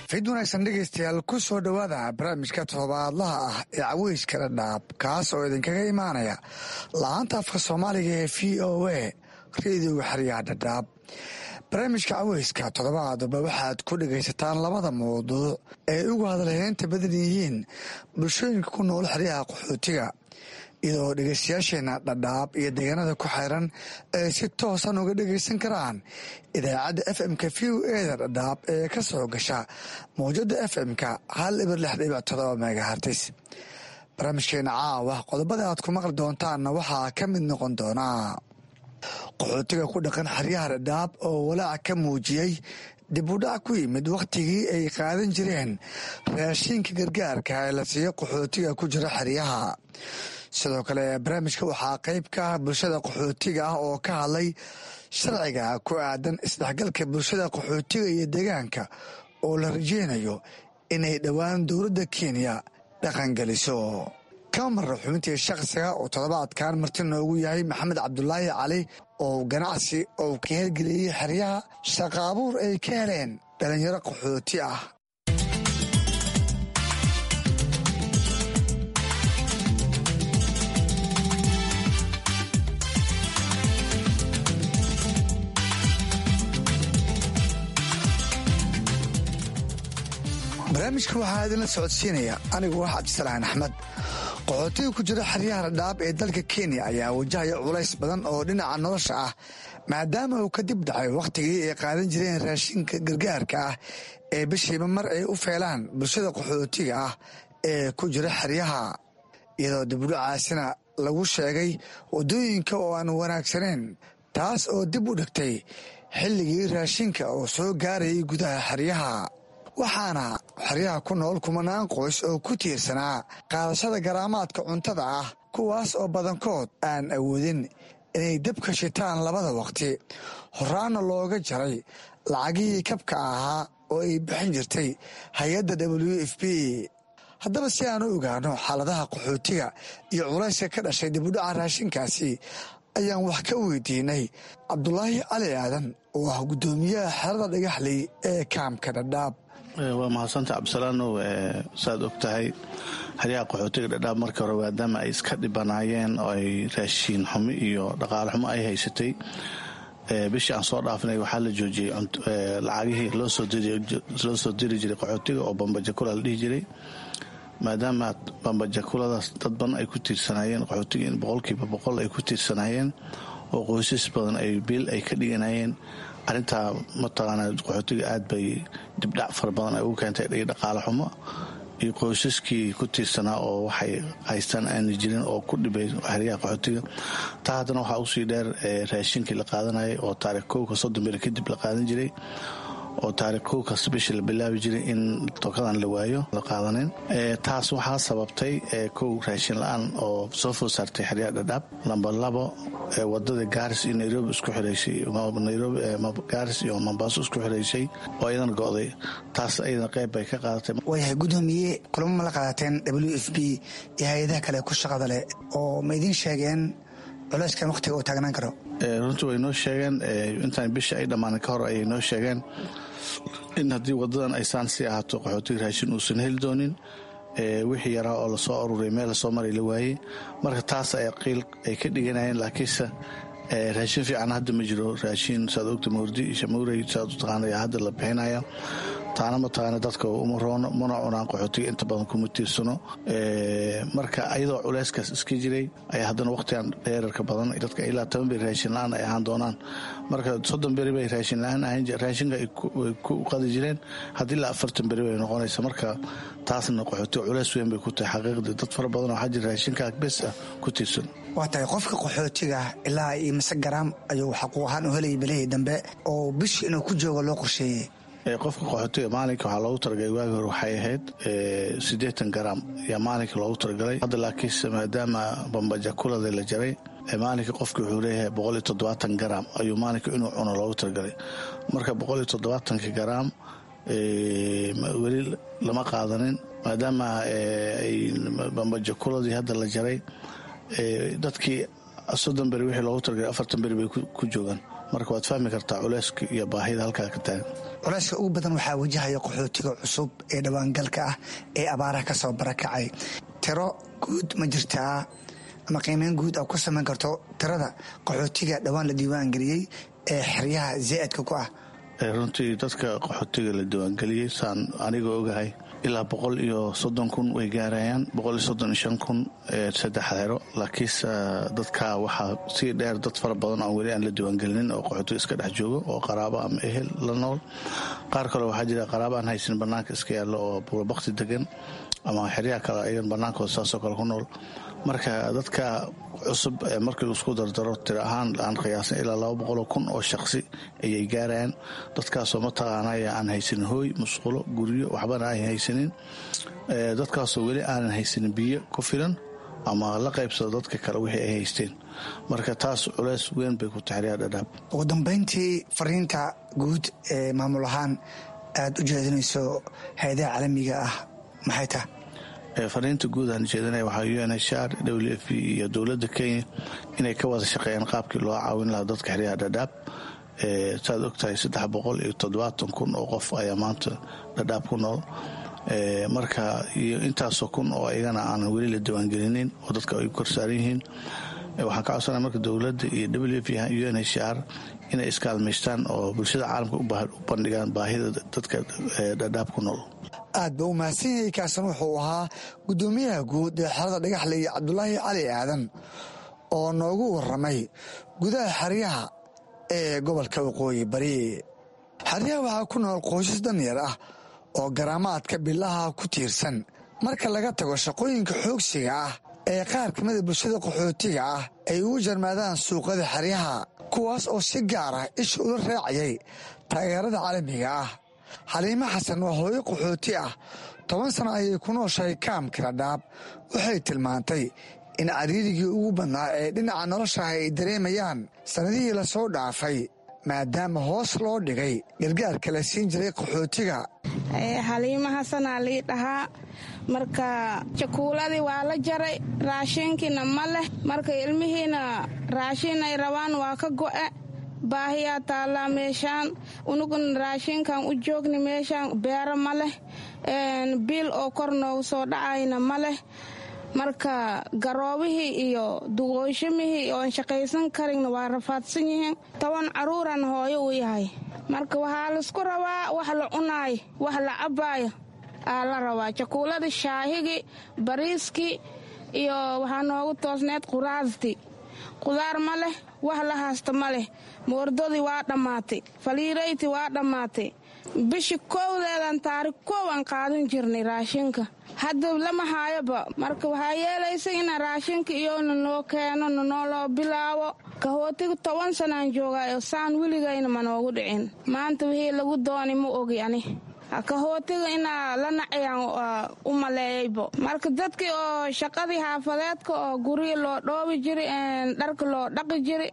fid wanaagsan dhegaystayaal ku soo dhowaada barnaamijka todobaadlaha ah ee caweyska dhadhaab kaas oo idinkaga imaanaya la-aanta afka soomaaliga ee v o a rediyoga xeryaha dhadhaab barnaamijka caweyska toddobaadba waxaad ku dhegaysataan labada mawduuc ee ugu hadalheynta badan yihiin bulshooyinka ku nool xeryaha qaxootiga iyadoo dhegaystayaasheenna dhadhaab iyo deegaanada ku xeyran ay si toosan uga dhegaysan karaan idaacadda f m-ka v o eda dhadhaab ee ka soo gasha mawjada f m-ka hal ibir lix dhibic todoba megahartis barnaamijkeena caawa qodobada aad ku maqli doontaanna waxaa ka mid noqon doonaa qaxootiga ku dhaqan xeryaha dhadhaab oo walaac ka muujiyey dib u dhac ku yimid wakhtigii ay qaadan jireen raashiinka gargaarka ee la siiyo qaxootiga ku jira xeryaha sidoo kale barnaamijka waxaa qayb ka ah bulshada qaxootiga ah oo ka hadlay sharciga ku aadan isdhexgalka bulshada qaxootiga iyo deegaanka oo la rajeynayo inay dhowaan dowladda kenya dhaqangeliso kamara xubintii shakhsiga oo toddobaadkan marti noogu yahay maxamed cabdulaahi cali oo ganacsi oo ka hirgeliyey xeryaha shaqa abuur ay ka heleen dhalinyaro qaxooti ah barnaamijka waxaa idinla socodsiinaya anigu ah cabdisalaan axmed qaxootiga ku jira xeryaha dhadhaab ee dalka kenya ayaa wajahaya culays badan oo dhinaca nolosha ah maadaama uu kadib dhacay wakhtigii ay qaadan jireen raashinka gargaarka ah ee bishiiba mar ay u feelaan bulshada qaxootiga ah ee ku jira xeryaha iyadoo dibudhacaasina lagu sheegay waddooyinka oo aan wanaagsaneyn taas oo dib u dhigtay xilligii raashinka oo soo gaarayay gudaha xeryaha waxaana xeryaha ku nool kumanaan qoys oo ku tiirsanaa qaadashada garaamaadka cuntada ah kuwaas oo badankood aan awoodin inay dabka shitaan labada waqti horaanna looga jaray lacagihii kabka ahaa oo ay bixin jirtay hay-adda w f b haddaba si aan u ogaano xaaladaha qaxootiga iyo culayska ka dhashay dibudhaca raashinkaasi ayaan wax ka weydiinay cabdulaahi cali aadan oo ah guddoomiyaha xerada dhagaxley ee kaamka dhadhaab waa mahadsanta cabdisalaanow saad og tahay xeryaha qaxootiga dhadhaab markii hore maadaama ay iska dhibanaayeen oo ay raashiin xumi iyo dhaqaale xumo ay haysatay bishii aan soo dhaafnay waxaa la joojiyey lacagihii loo soo diri jiray qaxootiga oo bambajakula la dhihi jiray maadaama bambajakuladaas dad badan ay ku tiirsanaayeen qaxootiga in boqolkiiba boqol ay ku tiirsanaayeen oo qoysas badan ay biil ay ka dhiganayeen arrintaa mataqaanaa qaxootiga aad bay dibdhac fara badan ay ugu keentay dhaqaale xumo iyo qoysaskii ku tiirsanaa oo waxay haystaan aana jirin oo ku dhibay xeryaha qaxootiga taa haddana waxaa usii dheer raashinkii la qaadanayay oo taarikh kowka soddon beri kadib la qaadan jiray oo taarikh kow kasta bishii la bilaabi jiray in tokadan la waayo la qaadanin taas waxaa sababtay kow raashin la-aan oo soo food saartay xeryaha dhadhaab lamba labo wadada gaaris iyo nairobi isku xiraysay nairobi gaaris iyo mombaaso isku xiraysay oo iyadana go'day taas ayadana qayb bay ka qaadatay waayahay guddoomiye kulamo ma la qaadateen w f b iyo hay-adaha kale ku shaqada leh oo ma idiin sheegeen culeyskan wakhtiga uu taagnaan karo runtii way noo sheegeen intaan bisha ay dhammaanin ka hor ayay noo sheegeen in haddii wadadan ay saan sii ahaato qaxootiga raashin uusan heli doonin wixii yaraa oo lasoo aruuray meel lasoo maray la waayey marka taas ay qiil ay ka dhiganayeen laakiinse raashin fiican hadda ma jiro raashin saad ogta mawrdi shamuurey saad u taqaana hadda la bixinaya taana mataqaana dadka uma roono mana cunaan qaxootiga inta badan kuma tiirsano marka ayadoo culeyskaas iska jiray ayaa haddana wakhtigan dheerarka badan dadka ilaa toban beri raashin la-aan ay ahaan doonaan marka soddon beri bay raashin la-aan ahayn raashinka ay ku qadi jireen haddii ilaa afartan beri bay noqonaysa marka taasna qaxootiga culeys weyn bay ku tahay xaqiiqdii dad fara badan oo xajir raashinka bes ah ku tiirsan waa tahay qofka qaxootiga ilaa iyo mise garaam ayuu xaquuq ahaan u helayay bilihii dambe oo bishii inuu ku joogo loo qorsheeyey qofka qaxootiga maalinka waxaa loogu talagalay waagi hore waxay ahayd siddeetan garaam ayaa maalinka loogu talagalay hadda laakiinse maadaama bambajakulada la jaray maalinka qofki wuxuu leeyahay boqol iyo toddobaatan garaam ayuu maalinka inuu cuno loogu talagalay marka boqol iyo toddobaatanka garaam weli lama qaadanin maadaama bambajakuladii hadda la jaray dadkii soddon beri wixii loogu talagalay afartan beri bay ku joogaan marka waad fahmi kartaa culeyska iyo baahida halkaa ka taagan culeyska ugu badan waxaa wajahaya qaxootiga cusub ee dhawaangalka ah ee abaaraha ka soo barakacay tiro guud ma jirtaa ama qiimeyn guud a ku samayn karto tirada qaxootiga dhowaan la diiwaangeliyey ee xeryaha zaa'idka ku ah runtii dadka qaxootiga la diiwaangeliyey saan aniga ogahay ilaa boqol iyo soddon kun way gaarayaan boqol iyo soddon iyo shan kun saddex xero laakiinse dadka waxaa sii dheer dad fara badan oo weli aan la diiwaangelinin oo qaxootiga iska dhex joogo oo qaraabo ama ehel la nool qaar kale waxaa jira qaraabo aan haysan bannaanka iska yaallo oo buurabakti degan ama xeryaha kale ayagan bannaankooda saasoo kale ku nool marka dadka cusub markii isku dardaro tir ahaan aan qiyaasan ilaa laba boqoloo kun oo shaqsi ayay gaarayaan dadkaasoo mataqaanaya aan haysanin hooy musqulo guryo waxbana ay haysanin dadkaasoo weli aanan haysanin biyo ku filan ama la qaybsado dadka kale wixii ay haysteen marka taas culeys weyn bay ku taxriyaa dhadhaab ugu dambayntii fariinta guud ee maamul ahaan aad u jeedinayso hay-adaha caalamiga ah maxay taha fariinta guud aan jeedinaya waxaa u n h r w f b iyo dowladda kenya inay ka wada shaqeeyaan qaabkii loo caawin lahaa dadka xeryaha dhadhaab saad ogtahay saddex boqol iyo toddobaatan kun oo qof ayaa maanta dhadhaab ku nool marka iyo intaasoo kun oo iyagana aanan weli la diiwaangelinin oo dadka ay korsaaran yihiin waxaan ka codsanaya marka dowladda iyo w f u n h r inay iskaalmaystaan oo bulshada caalamka u bandhigaan baahida dadka dhadhaab ku nool aad ba u mahadsan yahay kaasan wuxuu ahaa guddoomiyaha guud ee xerada dhagaxle iyo cabdulaahi cali aadan oo noogu waramay gudaha xeryaha ee gobolka waqooyi bari xeryaha waxaa ku nool qoysas danyar ah oo garaamaadka bilaha ku tiirsan marka laga tago shaqooyinka xoogsiga ah ee qaar ka mida bulshada qaxootiga ah ay ugu jarmaadaan suuqada xeryaha kuwaas oo si gaar ah isha ula raacayay taageerada caalamiga ah xaliimo xasan waa hooyo qaxooti ah toban sano ayay ku nooshahay kaamka dhadhaab waxay tilmaantay in cariirigii ugu badnaa ee dhinaca noloshaah ay dareemayaan sannadihii lasoo dhaafay maadaama hoos loo dhigay gargaarka la siin jiray qaxootiga xaliimo xasanaa lii dhahaa marka jakuuladii waa la jaray raashinkiina ma leh marka ilmihiina raashin ay rabaan waa ka go'e baahiyaa taallaa meeshaan unugun raashinkan u joogni meeshaan beero ma leh biil oo kor noogu soo dhacayna ma leh marka garoobihii iyo duqooshimihii oon shaqaysan karinna waa rafaadsan yihiin toban caruuran hooyo u yahay marka waxaa laisku rabaa wax la cunaay wax la cabbaayo aa la rabaa jakuuladii shaahigii bariiskii iyo waxaa noogu toosneed quraastii qudaar ma leh wax la haasta ma leh moordadii waa dhammaatay faliirayti waa dhammaatay bishi kowdeedan taarikh koow aan qaadan jirnay raashinka hadda lama haayoba marka waxaa yeelaysa ina raashinka iyona noo keeno nanooloo bilaabo kahootiga toban sanaan joogaayo saan weligayna ma noogu dhicin maanta wixii lagu dooni ma ogi ani kahootiga inaa la nacayaan u maleeyaybo marka dadkii oo shaqadii xaafadeedka oo gurigi loo dhoobi jiri dharka loo dhaqi jiri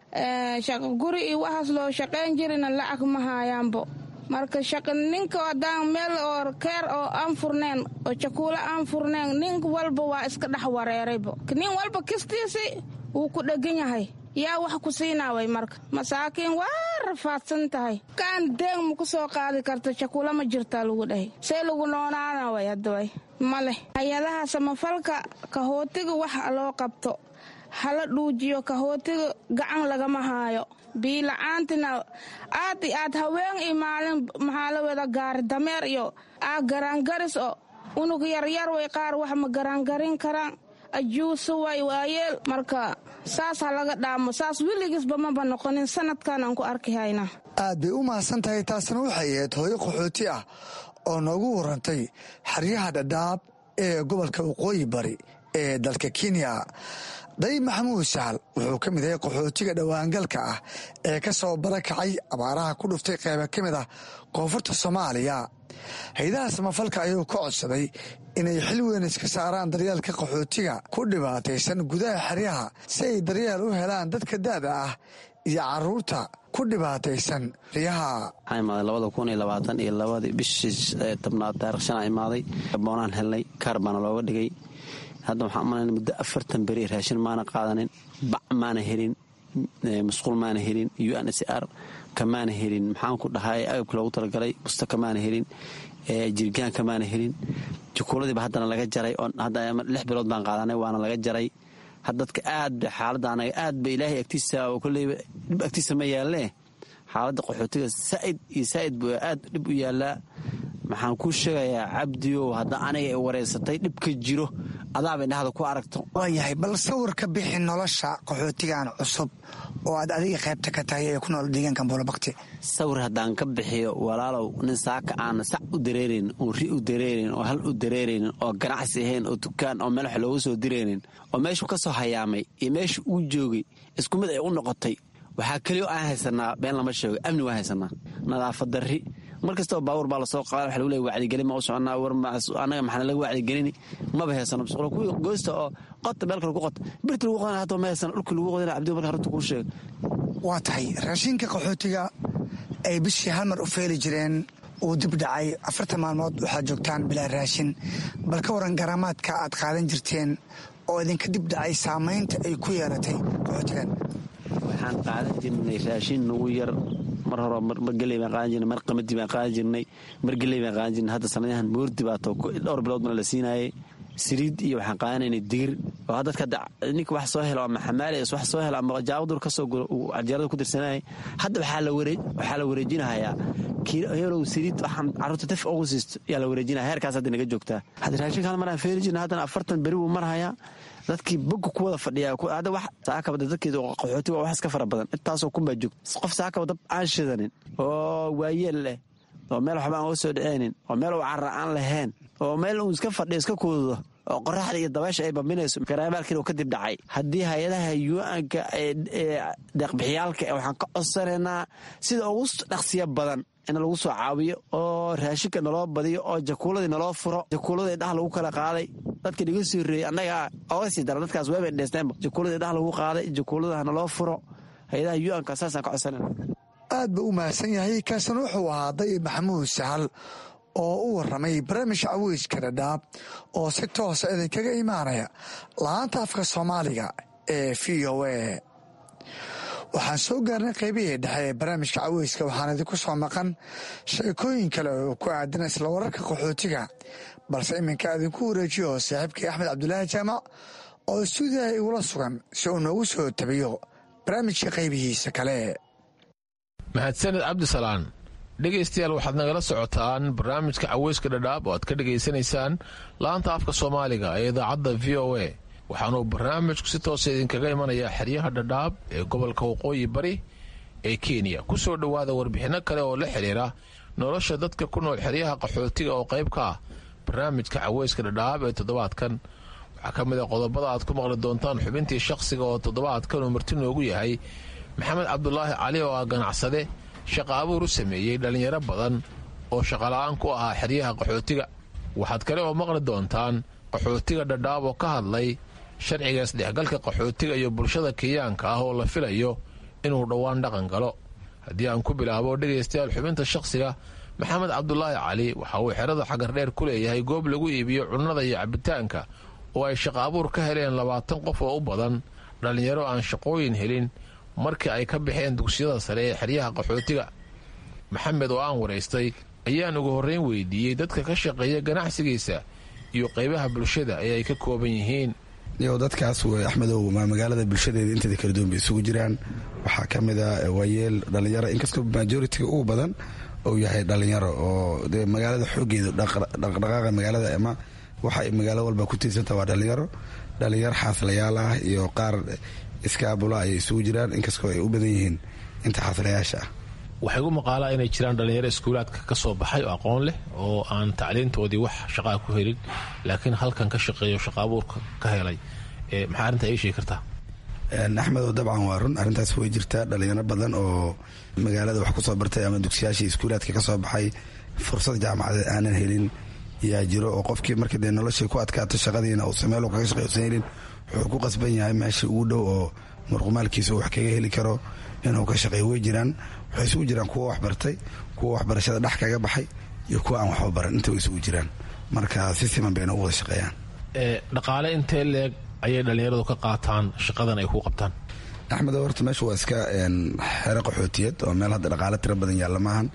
guri iyo waxaas loo shaqayn jirina lacag ma haayaanbo marka ninka hadaan meel oo keer oo aan furneen oo jakuulo aan furneen nin walba waa iska dhex wareeraybo nin walba kistiisi wuu ku dhegan yahay yaa wax ku siinaaway marka masaakiin waa rafaadsan tahay kaan deeg ma ku soo qaadi karta jakuulo ma jirtaa lagu dhahay see lagu noonaanaway haddaway ma leh hay-adaha samafalka kahootiga wax loo qabto hala dhuujiyo kahootiga gacan lagama haayo biila-aantina aad i aad haween iyo maalin maxaa la wada gaari dameer iyo aa garaangaris oo unug yaryar way qaar wax ma garaangarin karaan ajuusa way waayeel marka saas ha laga dhaamo saas weligiisba maba noqonin sanadkan aan ku arki haynaa aad bay u mahadsan tahay taasna waxay ahayd hooyo qaxooti ah oo noogu warantay xeryaha dhadhaab ee gobolka waqooyi bari ee dalka kenya day maxamuud sahal wuxuu ka mid yahay qaxootiga dhowaangalka ah ee ka soo barakacay abaaraha ku dhuftay qayba ka mid ah koonfurta soomaaliya hay-adaha samafalka ayuu ka codsaday inay xil weyn iska saaraan daryeelka qaxootiga ku dhibaataysan gudaha xeryaha si ay daryeel u helaan dadka da'da ah iyo caruurta ku dhibaataysan xeryaha waxaa imaaday labada kun iyo labaatan iyo labadii bishii tobnaad taarikh shanaa imaaday boonaan helnay kaar baana looga dhigay hadda waxaan umalayna muddo afartan beri raashin maana qaadanin bac maana helin musquul maana helin u n s r kamaana helin maxaan ku dhahay agabka loogu talagalay busta kamaana helin jirgaan kamaana helin jukuuladiiba haddana laga jaray lix bilood baan qaadanay waana laga jaray dadka aad ba xaaladda anaga aad ba ilaahay agtiisa oo koleyba dhib agtiisa ma yaalle xaaladda qaxootiga saaid iyo saaid buu aad dhib u yaallaa maxaan kuu sheegayaa cabdiow hadda aniga ay wareysatay dhibka jiro adaabay dhahda ku aragto waayahay bal sawir ka bixi nolosha qaxootigan cusub oo aad adiga qaybta ka tahay ee ku nool deegaanka buulabakti sawir haddaan ka bixiyo walaalow nin saaka aan sac u dareerayn oo ri u dareerayn oo hal u dareeraynin oo ganacsi ahayn oo dukaan oo meel wax loogu soo diraynin oo meeshuu ka soo hayaamay iyo meesha uu joogay isku mid ay u noqotay waxaa keliyo aan haysanaa been lama sheego amni waan haysanaa nadaafad darri mar kastaba baawur baa lasoo qaada waxa lagu leey wacdigelin ma u soconnaa war annaga maxaana laga wacdigelini maba heysano masquulo kuwii goosta oo qota meel kale ku qota birti lagu qodana hataa ma heysano dhulkii lagu qodana cabdi marka runta kuu sheega waa tahay raashinka qaxootiga ay bishii hal mar u feeli jireen uu dib dhacay afartan maalmood waxaad joogtaan bilaa raashin bal ka waran garaamaadka aad qaadan jirteen oo idinka dib dhacay saamaynta ay ku yeelatay qaxootigan waxaan qaadan jirnay raashin nagu yar mar hore mar geley baan qaadan jirnay mar qamadi baan qaadan jirnay mar geley baan qaadan jirnay hadda sanadahan moordi baa too dhowr bilood bana la siinaayay siriid iyo waxaan qaadanaynay digir oo dadka ninka wax soo helo ama xamaali wax soo helo ama jaawadur ka soo guro uu cajeerada ku dirsanayay hadda waxaa la wareejinahayaa heelow siriid waxaan carruurta daf ugu siisto yaa la wareejinaya heerkaas hadda naga joogtaa hadda raashinka hal maraan feeri jirna haddana afartan beri buu marhayaa dadkii boga ku wada fadhiya hadda wax saakabada dadkeeda qaxootiga wax iska fara badan intaasoo kunbaa joogta qof saakaba dab aan shidanin oo waayeel leh oo meel waxba aan uga soo dhaceynin oo meel carra aan lahayn oo meel uu iska fadhiyo iska kuududo oo qoraxda iyo dabaysha ay bambinayso garaabaalkiina uu kadib dhacay haddii hay-adaha yu-anka deeqbixiyaalka waxaan ka codsanaynaa sida ugu dhaqsiya badan in lagu soo caawiyo oo raashinka naloo badiyo oo jakuuladii naloo furo jakuuladii dhah lagu kala qaaday dadkii naga soo reeyey annaga oga sii dara dadkaas weebay dheesteenba jakuuladii dhah lagu qaaday jakuuladaha naloo furo hay-adaha yu-anka saasaan ka codsanayna aad buu u mahadsan yahay kaasina wuxuu ahaa dayib maxamuud sahal oo u warramay barnaamijka caweyska dhadhaab oo si toosa idinkaga imaanaya la-aanta afka soomaaliga ee v o a waxaan soo gaarnay qaybihii dhexe ee barnaamijka caweyska waxaan idinku soo maqan sheekooyin kale oo ku aadan isla wararka qaxootiga balse iminka idinku wareejiyo saaxiibkii axmed cabdulaahi jaamac oo istuudiyaha igula sugan si uu noogu soo tabiyo barnaamijka qaybihiisa kale mahadsaned cabdisalaan dhegaystayaal waxaad nagala socotaan barnaamijka caweyska dhadhaab oo aad ka dhegaysanaysaan laanta afka soomaaliga ee idaacadda v o a waxaanuu barnaamijku si toosa idinkaga imanayaa xeryaha dhadhaab ee gobolka waqooyi bari ee kenya ku soo dhowaada warbixinno kale oo la xidhiira nolosha dadka ku nool xeryaha qaxootiga oo qayb ka ah barnaamijka caweyska dhadhaab ee toddobaadkan waxaa ka mid a qodobada aad ku maqli doontaan xubintii shaqsiga oo toddobaadkan uu marti noogu yahay maxamed cabdulaahi cali oo ah ganacsade shaqa abuur u sameeyey dhallinyaro badan oo shaqola'aan ku ahaa xeryaha qaxootiga waxaad kale oo maqli doontaan qaxootiga dhadhaab oo ka hadlay sharciga isdhexgalka qaxootiga iyo bulshada kenyaanka ah oo la filayo inuu dhowaan dhaqan galo haddii aan ku bilaabo dhegaystayaal xubinta shaqsiga maxamed cabdulaahi cali waxa uu xerada xagardheer ku leeyahay goob lagu iibiyo cunnada iyo cabitaanka oo ay shaqa abuur ka heleen labaatan qof oo u badan dhallinyaro aan shaqooyin helin markii ay ka baxeen dugsiyada sare ee xeryaha qaxootiga maxamed oo aan waraystay ayaan ugu horrayn weydiiyey dadka ka shaqeeya ganacsigiisa iyo qaybaha bulshada ee ay ka kooban yihiin yo dadkaas w axmedow magaalada bulshadeeda inteeda kala duwan bay isugu jiraan waxaa ka mid a waayeel dhallinyaro inkastoo majoritiga ugu badan uu yahay dhallinyaro oo de magaalada xoogeeda dhaqdhaqaaqa magaalada ama waxa magaalo walba ku tiirsanta waa dhallinyaro dhallinyaro xaaslayaal ah iyo qaar iskaabula ayay isugu jiraan inkastoo ay u badan yihiin inta xaaslayaasha ah waxay gu maqaalaa inay jiraan dhallinyaro iskuulaadka ka soo baxay oo aqoon leh oo aan tacliintoodii wax shaqaa ku helin laakiin halkan ka shaqeeyo shaqa abuurka ka helay maxaa arrintaa ii sheegi kartaa axmedow dabcan waa run arrintaas way jirtaa dhallinyaro badan oo magaalada wax kusoo bartay ama dugsiyaashii iskuulaadka ka soo baxay fursad jaamacadeed aanan helin yaa jiro oo qofkii marka dee noloshay ku adkaato shaqadiina uusa meel kaga shaqey usan helin wuxuu ku qasban yahay meeshii ugu dhow oo murqumaalkiisa wax kaga heli karo inuu ka shaqeeyo way jiraan waxay isugu jiraan kuwa waxbartay kuwa waxbarashada dhex kaga baxay iyo kuwa aan waxba baran inta way isugu jiraan marka si siman bayna u wada shaqeeyaan dhaqaale intee leeg ayay dhallinyaradu ka qaataan shaqadan ay ku qabtaan axmed horta meesha waa iska xero qaxootiyad oo meel hadda dhaqaale tiro badan yaalla maahan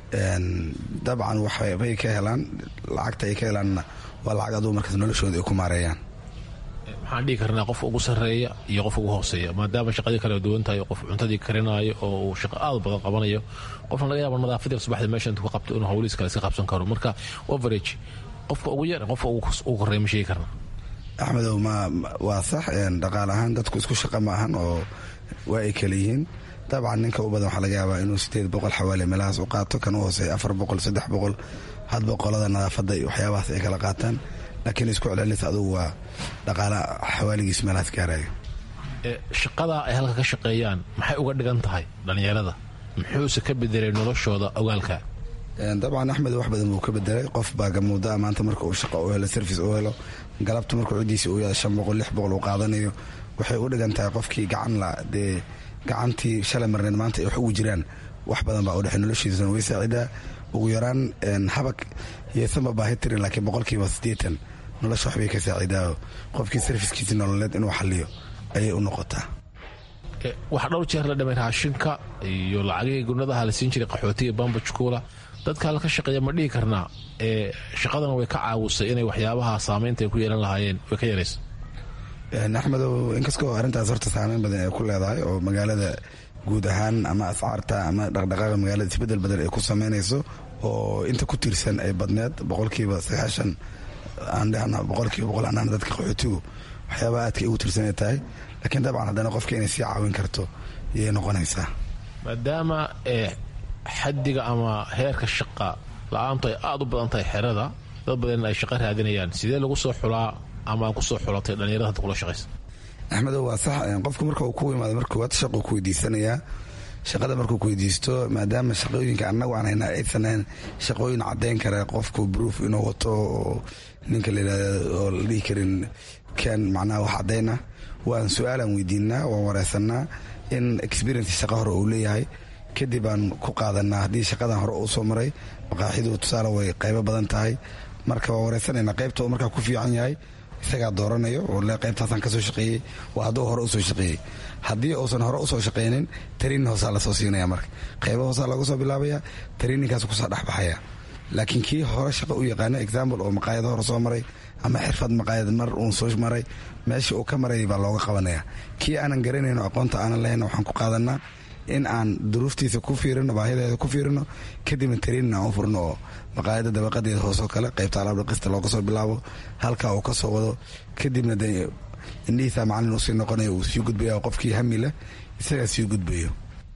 dabcan waxbay ka helaan lacagta ay ka helaanna waa lacag aduu markaas noloshooda ay ku maareeyaan maxaan dhihi karnaa qof ugu sarreeya iyo qof ugu hooseeya maadaama shaqadii kala duwan tahay qof cuntadii karinaayo oo uu shaqo aad badan qabanayo qofna laga yaaba nadaafadii subaxdii meesha intuu ka qabto inuu hawlihiis kale iska qabsan karo marka overage qofka ugu yar qofka ugu korreeya ma sheegi karna axmedow ma waa sax dhaqaal ahaan dadku isku shaqa ma ahan oo waa ay kala yihiin dabcan ninka u badan waxaa laga yaabaa inuu sideed boqol xawaali meelahaas u qaato kan u hooseeya afar boqol saddex boqol hadba qolada nadaafadda iyo waxyaabahaas ay kala qaataan laakiin isku celcelinta adugu waa dhaqaala xawaaligiis meelahaas gaarayo shaqadaa ay halka ka shaqeeyaan maxay uga dhigan tahay dhallinyarada muxuuse ka bedelay noloshooda ogaalka dabcan axmed wax badan buu ka bedelay qof baa gamuudaa maanta marka uu shaqa u helo service u helo galabta markuu ciddiisa uu yahay shan boqol lix boqol uu qaadanayo waxay u dhigan tahay qofkii gacan la dee gacantii shalay marneed maanta ay wax ugu jiraan wax badan baa u dhexey noloshiisana way saacidaa ugu yaraan habag yeesanba baahi tirin laakiin boqolkiiba siddeetan nolosha waxbay ka saacidaa qofkii sarfiskiisi nololeed inuu xaliyo ayay u noqotaa waxaa dhowr jeer la dhimay raashinka iyo lacagihii gurnadaha la siin jiray qaxootiga bambajkuula dadka halka ka shaqeeya ma dhihi karnaa ee shaqadana way ka caawisay inay waxyaabaha saamaynta ay ku yeelan lahaayeen way ka yaraysa axmedow inkastoo arrintaas horta saameyn badan ay ku leedahay oo magaalada guud ahaan ama ascaarta ama dhaqdhaqaaqa magaalada isbedel badan ay ku sameynayso oo inta ku tiirsan ay badneed boqolkiiba sagaashan aan dhehna boqolkiiba boqol anaan dadka qaxootigu waxyaabaha aadka ay ugu tiirsanay tahay laakiin dabcan haddana qofka inay sii caawin karto yay noqonaysaa maadaama xaddiga ama heerka shaqa la-aantu ay aada u badan tahay xerada dad badan ay shaqo raadinayaan sidee lagu soo xulaa ama aan kusoo xulatay dhallinyarada hadda kula shaqaysa axmedow waa sax qofku marka uu ku imaado marka koowaad shaquu ku weydiisanayaa shaqada markuu ku weydiisto maadaama shaqooyinka annagu aan hayna aysan ahayn shaqooyin caddayn kara qofku proof inuu wato oo ninka la yidhahda oo la dhihi karin kan macnaha wax caddayna waan su-aalaan weydiinaa waan wareysanaa in experience shaqa hore uu leeyahay kadib aan ku qaadanaa haddii shaqadan hore uu soo maray maqaaxidu tusaale way qaybo badan tahay marka waan wareysanayna qaybta uu markaa ku fiican yahay isagaa dooranayo oo le qaybtaasaan kasoo shaqeeyey waa hadduu hore usoo shaqeeyey haddii uusan hore usoo shaqeynin tariinin hoosaa lasoo siinaya marka qaybo hoosaa laga soo bilaabaya tariininkaas kusoo dhexbaxaya laakiin kii hore shaqo u yaqaano example oo maqaayado hore soo maray ama xirfad maqaayad mar uun soo maray meesha uu ka marayay baa looga qabanaya kii aanan garanayno aqoonta aanan lahayn waxaan ku qaadanaa in aan duruuftiisa ku fiirino baahideeda ku fiirino kadibna tariinin aan u furno oo maqaayada dabaqadeeda hoosoo kale qaybta alaab dhaqista looga soo bilaabo halkaa uu ka soo wado kadibna de indhihiisa macalin usii noqonayo uu sii gudbaya qofkii hami leh isagaa sii gudbayo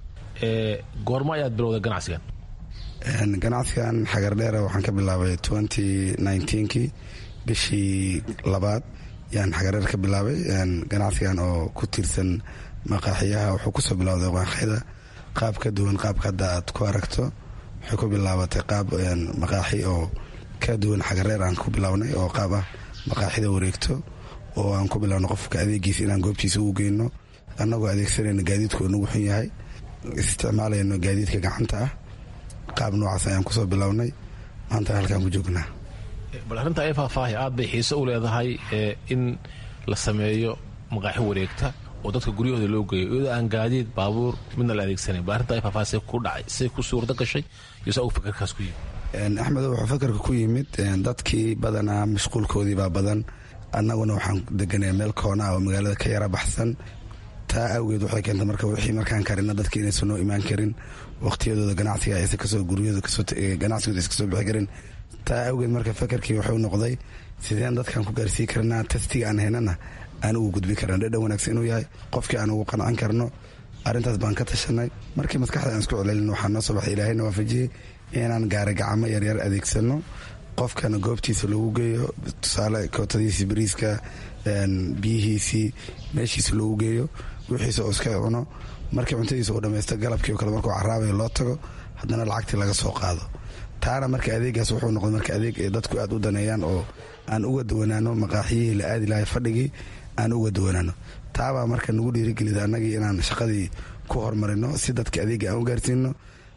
goormo ayaad bilowday ganacsigan ganacsigan xagardheera waxaan ka bilaabay twenty nineteenkii bishii labaad yaan xagardheer ka bilaabay ganacsigan oo ku tiirsan maqaaxiyaha wuxuu kusoo bilowday maqaaxyada qaab ka duwan qaabka hadda aad ku aragto waxay ku bilaabatay qaab maqaaxi oo ka duwan xagareer aan ku bilownay oo qaab ah maqaaxida wareegto oo aan ku bilowno qofka adeegiisa inaan goobtiisa ugu geyno annagoo adeegsanayno gaadiidku nagu xun yahay isticmaalayno gaadiidka gacanta ah qaab noocaas ayaan kusoo bilownay maantana halkaan ku joognaa bal arrinta ay faahfaahi aad bay xiise u leedahay in la sameeyo maqaaxi wareegta oo dadka guryahooda loo geeyo iyadoo aan gaadiid baabuur midna la adeegsanayn bal arrinta ay faahfaahi say ku dhacay say ku suurto gashay iyo saa uu fakarkaas ku yimid axmed wuxuu fakarka ku yimid dadkii badanaa mashquulkoodii baa badan annaguna waxaan deganay meel koona ah oo magaalada ka yara baxsan taa awgeed waxay keentay marka wixii markaan karina dadka inaysan noo imaan karin waqtiyadooda ganacsiga aysan kasoo guryahooda ganacsigooda aysan kasoo bixi karin taa awgeed marka fakarkii wuxuu noqday sideen dadkan ku gaarsii karnaa tastiga aan haynana aan ugu gudbi karna dhadhan wanaagsan inuu yahay qofkii aan ugu qancan karno arrintaas baan ka tashanay markii maskaxda aan isku celelin waxaa noo soo baxay ilaahayna waafajiyey inaan gaari gacmo yaryar adeegsano qofkana goobtiisa lagu geeyo tusaale kootadiisii bariiska biyihiisii meeshiisa loogu geeyo wixiisa oo iska cuno markii cuntadiisa uu dhamaysto galabkii oo kale markuu caraabayo loo tago haddana lacagtii laga soo qaado taana marka adeegaas wuxuu noqday marka adeeg ay dadku aad u daneeyaan oo aan uga duwanaano maqaaxiyihii la aadi lahay fadhigii aan uga duwanaano taabaa marka nagu dhiirigelida annagii inaan shaqadii ku horumarino si dadka adeega aan u gaarsiino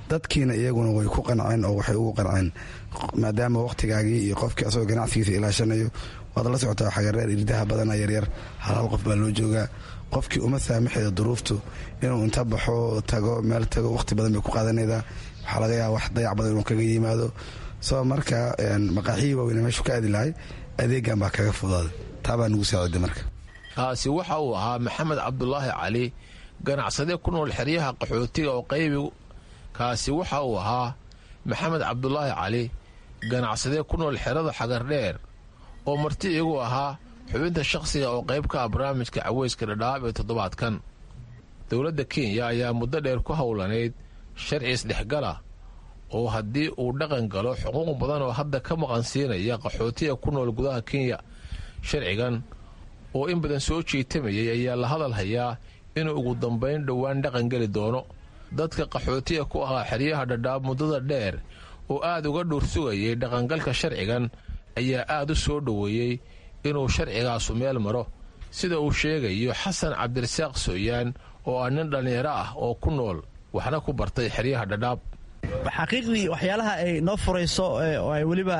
dadkiina iyaguna way ku qanceen oo waxay ugu qanceen maadaama wakhtigaagii iyo qofkii asagoo ganacsigiisa ilaashanayo waad la socotaa xagareer irdaha badana yaryar hal hal qof baa loo joogaa qofkii uma saamaxeeda duruuftu inuu inta baxo tago meel tago wakhti badan bay ku qaadanaydaa waxaa laga yaaba wax dayac badan inuu kaga yimaado soo marka maqaaxiyii waaweyne meeshu ka aadi lahay adeegan baa kaga fudaaday taa baa nugu saaciday marka kaasi waxa uu ahaa maxamed cabdulaahi cali ganacsade ku nool xeryaha qaxootiga oo qaybigu kaasi waxa uu ahaa maxamed cabdulaahi cali ganacsade ku nool xerada xagardheer oo marti igu ahaa xubinta shakhsiga oo qayb ka ah barnaamijka caweyska dhadhaab ee toddobaadkan dowladda kenya ayaa muddo dheer ku howlanayd sharci isdhexgala oo haddii uu dhaqan galo xuquuq badan oo hadda ka maqan siinaya qaxootiga ku nool gudaha kenya sharcigan oo in badan soo jiitamayay ayaa la hadal hayaa inuu ugu dambayn dhowaan dhaqan geli doono dadka qaxootiga ku ahaa xeryaha dhadhaab muddada dheer oo aad uga dhuur sugayay dhaqangalka sharcigan ayaa aad u soo dhoweeyey inuu sharcigaasu meel maro sida uu sheegayo xasan cabdirasaaq sooyaan oo ah nin dhallinyaro ah oo ku nool waxna ku bartay xeryaha dhadhaab xaqiiqdii waxyaalaha ay noo furayso oo ay weliba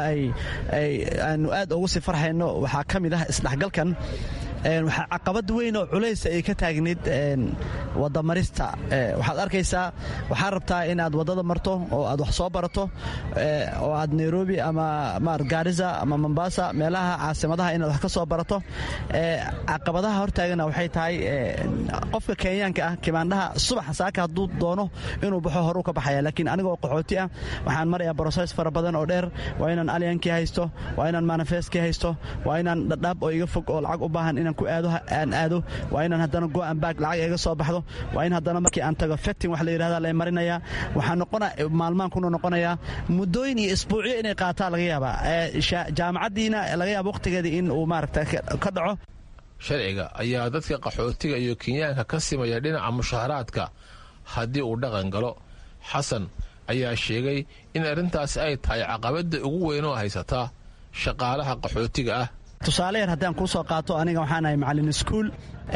aanu aad ugu sii farxayno waxaa ka mid ah isdhexgalkan waxaa caqabad weyn oo culays ay ka taagnayd wadamarista waxaad arkaysaa waxaa rabtaa in aad waddada marto oo aad wax soo barato oo aad nairobi ama gaarisa ama mombasa meelaha caasimadaha inaad wax ka soo barato caqabadaha hortaagana waxay tahay qofka kenyaanka ah kimaandhaha subaxa saaka hadduu doono inuu baxo horuu ka baxaya laakiin anigoo qaxooti ah waxaan marayaa broses fara badan oo dheer waa inaan alyankii haysto waa inaan manifestkii haysto waa inaan dhadhaab oo iga fog oo lacag u baahan inaan ku aado aan aado waa inaan haddana go'an baag lacag iga soo baxdo waa in haddana markii aan tago fecting wax la yidhahda la marinayaa waxaa noqona maalmaan kuna noqonayaa muddooyin iyo isbuucyo inay qaataa laga yaabaa jaamacaddiina laga yaaba wakhtigeeda in uu maaragta ka dhaco sharciga ayaa dadka qaxootiga iyo kenyaanka ka simaya dhinaca mushaharaadka haddii uu dhaqan galo xasan ayaa sheegay in arrintaasi ay tahay caqabadda ugu weyn oo haysata shaqaalaha qaxootiga ah tusaale yar haddaan kuu soo qaato aniga waxaan ahay macallin iskuul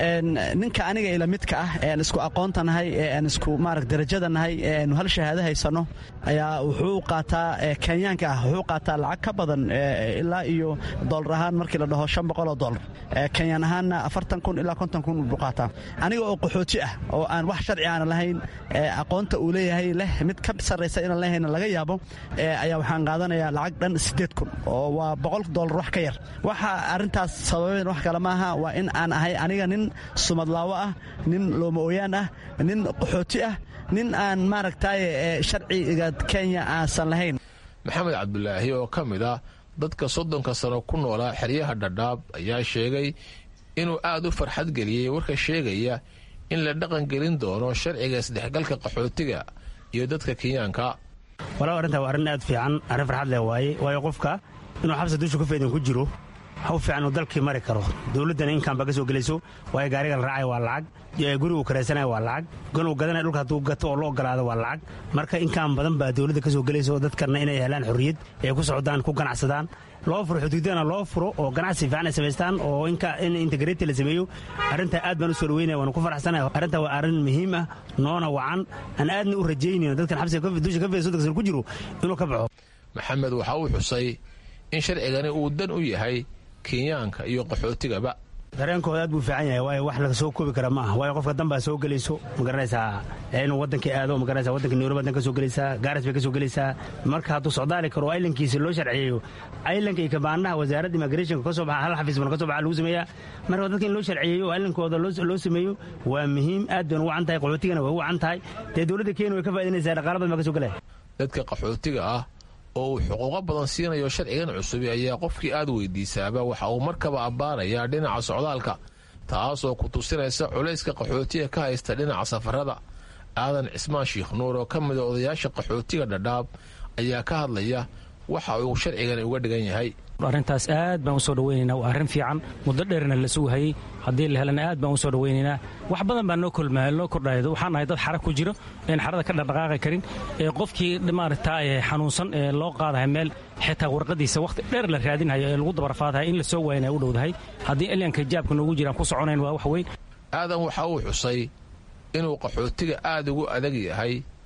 ninka aniga ila midka ah ee aan isku aqoonta nahay ee aan isku maarag darajada nahay ee aanu hal shahaado haysanno ayaa wuxuu qaataa kenyaanka ah wuxuu qaataa lacag ka badan ilaa iyo doolar ahaan markii la dhaho shan boqol oo doolar kenyaan ahaanna afartan kun ilaa konton kun buu qaataa aniga oo qaxooti ah oo aan wax sharci aana lahayn aqoonta uu leeyahay leh mid ka sarraysa inaan lehayna laga yaabo ayaa waxaan qaadanayaa lacag dhan siddeed kun oo waa boqol doolar wax ka yar waxa arrintaas sababeen wax kale maaha waa in aan ahay aniga nin sumadlaawo ah nin looma ooyaan ah nin qaxooti ah nin aan maaragtay sharciga kenya aansan lahayn maxamed cabdulaahi oo ka mid ah dadka soddonka sano ku noolaa xeryaha dhadhaab ayaa sheegay inuu aad u farxad geliyey warka sheegaya in la dhaqan gelin doono sharciga isdhexgalka qaxootiga iyo dadka kenyaanka walaw arrintaa waa arrin aad fiican arrin farxad leh waaye waayo qofka inuu xabsa dusha ku feedan ku jiro haw fiican uu dalkii mari karo dowladdana inkaanba ka soo gelayso waayo gaariga la raacaya waa lacag gurigu karaysanaya waa lacag ganuu gadanaya dhulka hadduu gato oo la ogolaado waa lacag marka inkaan badan baa dowladda ka soo gelayso dadkana inay helaan xorriyad ay ku socdaan ku ganacsadaan loo furo xuduudana loo furo oo ganacsi fiican ay samaystaan oo in integrati la sameeyo arrintaa aad baan u soo dhaweynaya waana ku faraxsanaya arrintaa waa arrin muhiim ah noona wacan aan aadna u rajaynayno dadkan xabsiga dusha ka fayso dadka ku jiro inuu ka baxo maxamed waxa uu xusay in sharcigani uu dan u yahay kenyaanka iyo qaxootigaba dareenkooda aad buu fiican yahay waayo wax laga soo koobi kara maaha waayo qofka dan baa soo gelayso magaranaysaa inuu waddankii aado magaranaysa waddanka nairobi dan ka soo gelaysaa gaaris bay ka soo gelaysaa marka hadduu socdaali karo aylankiisa loo sharciyeeyo aylanka iyo kabaanaha wasaaradda immigrationka ka soo baxa hal xafiis bana ka soo baxa lagu sameeyaa marka dadka in loo sharciyeeyo oo aylankooda loo sameeyo waa muhiim aad bayna u wacan tahay qaxootigana way u wacan tahay dee dowladda kenya way ka faa'idanaysaa dhaqaala badan baa ka soo gelaya dadka qaxootiga ah oo uu xuquuqo badan siinayo sharcigan cusubi ayaa qofkii aad weydiisaaba waxa uu markaba abbaanayaa dhinaca socdaalka taasoo ku tusinaysa culayska qaxootiga ka haysta dhinaca safarada aadan cismaan shiikh nuur oo ka mida odayaasha qaxootiga dhadhaab ayaa ka hadlaya waxa uu sharcigan uga dhigan yahay arrintaas aad baan u soo dhawaynaynaa waa arrin fiican muddo dheerna la sugahayey haddii la helana aad baan u soo dhawaynaynaa wax badan baa noo noo kordhaya waxaan nahay dad xara ku jiro een xarada ka dhaqdhaqaaqi karin ee qofkii maaragta xanuunsan ee loo qaadahay meel xitaa warqadiisa wakhti dheer la raadinhayo ee lagu dabarfaadahay in la soo waayana u dhowdahay haddii elyanka jaabka noogu jiraan ku soconayn waa wax weyn aadan waxa uu xusay inuu qaxootiga aad ugu adag yahay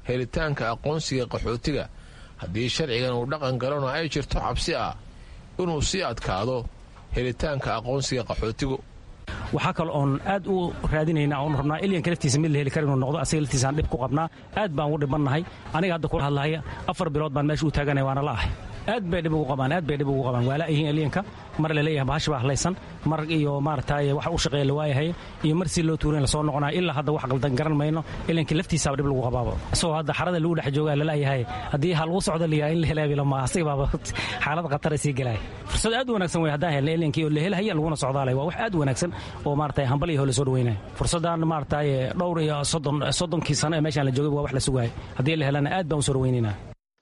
helitaanka aqoonsiga qaxootiga haddii sharcigan uu dhaqan galona ay jirto cabsi ah inuu sii adkaado helitaanka aqoonsiga qaxootigu waxaa kale oon aad u raadinayna oon rabnaa ilyanka laftiisa mid la heli kara inuu noqdo asaga laftiisaan dhib ku qabnaa aad baan ugu dhibannahay aniga hadda kula hadlahaya afar bilood baan meesha u taaganaya waana la ahay aad bay dhib ugu qabaan aad bay dhib ugu qabaan waa la'yihiin alyanka mar laleeyahay bahash baa hadlaysan mar iyo maaragtay wax u shaqeeya la waayahay iyo mar si loo tuurin lasoo noqonayo ilaa hadda wax qaldan garan mayno ilyanka laftiisaaba dhib lagu qabaaba isagoo hadda xarada lagu dhex joogaa lalayahay haddii ha lagu socdo liyaa in la helaayo ma asaga baaba xaalad khatara sii gelaya fursad aad u wanaagsan wey haddaan helna ilyankii oo la helahaya laguna socdaalay waa wax aad u wanaagsan oo maaragtay hambal iyo hole soo dhaweynaya fursaddan maaragtay dhowr iyo soddon soddonkii sano ee meeshaan la joogay waa wax la sugaaya haddii la helana aad baan u soo dhaweynayna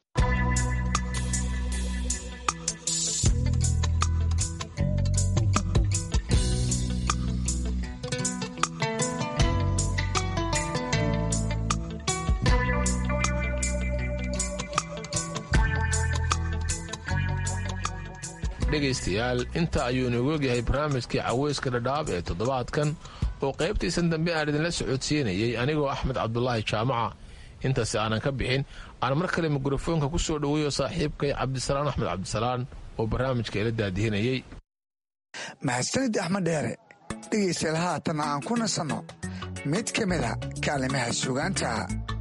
dhegaystayaal inta ayuu inagu ogyahay barnaamijkii caweyska dhadhaab ee toddobaadkan oo qaybtiisan dambe aan idinla socodsiinayey anigoo axmed cabdulaahi jaamaca intaasi aanan ka bixin aan mar kale mikrofoonka ku soo dhoweeyo saaxiibkay cabdisalaan axmed cabdisalaan oo barnaamijka ila daadihinayey mahadsanid axmed dheere dhegaystayaal haatan aan ku nasanno mid ka mid a kaalimaha sugaanta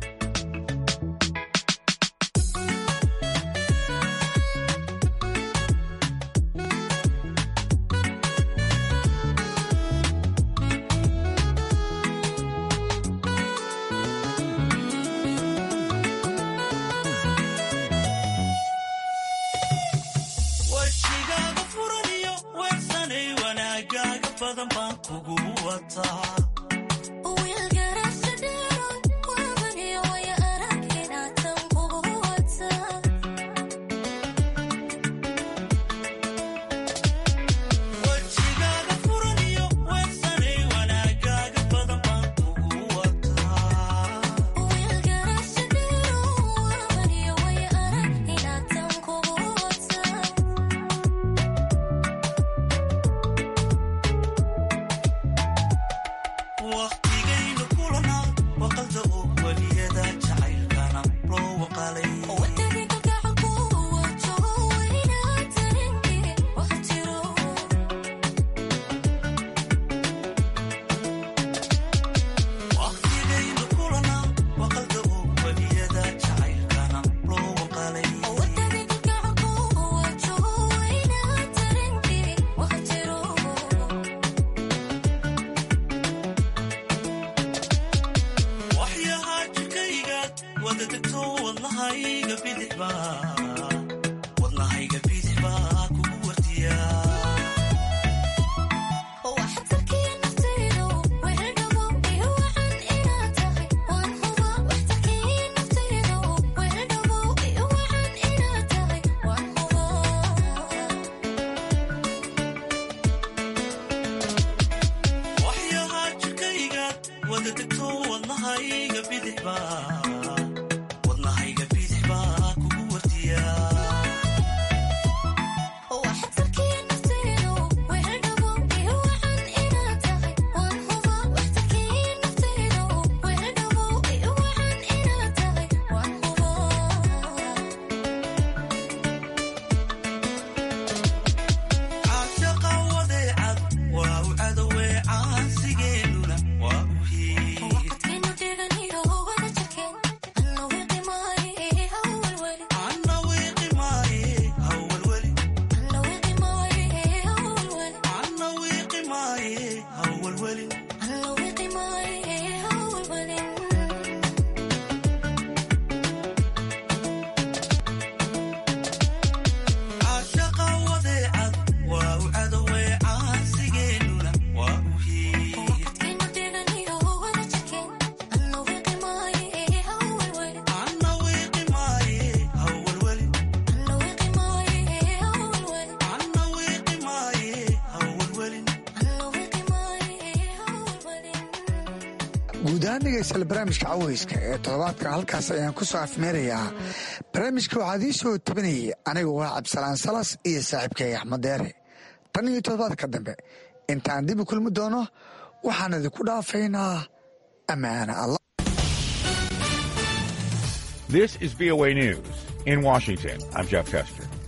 guud ahaan dhegaystayaal barnaamijka caweyska ee toddobaadka halkaas ayaan ku soo afmeerayaa barnaamijka waxaad ii soo tabinayay anigu waa cabdisalaan salas iyo saaxiibkay axmed deere tan iyo toddobaadka dambe intaan dib u kulmi doono waxaan idinku dhaafaynaa ammaana allah This is VOA News. In Washington, I'm Jeff Tester.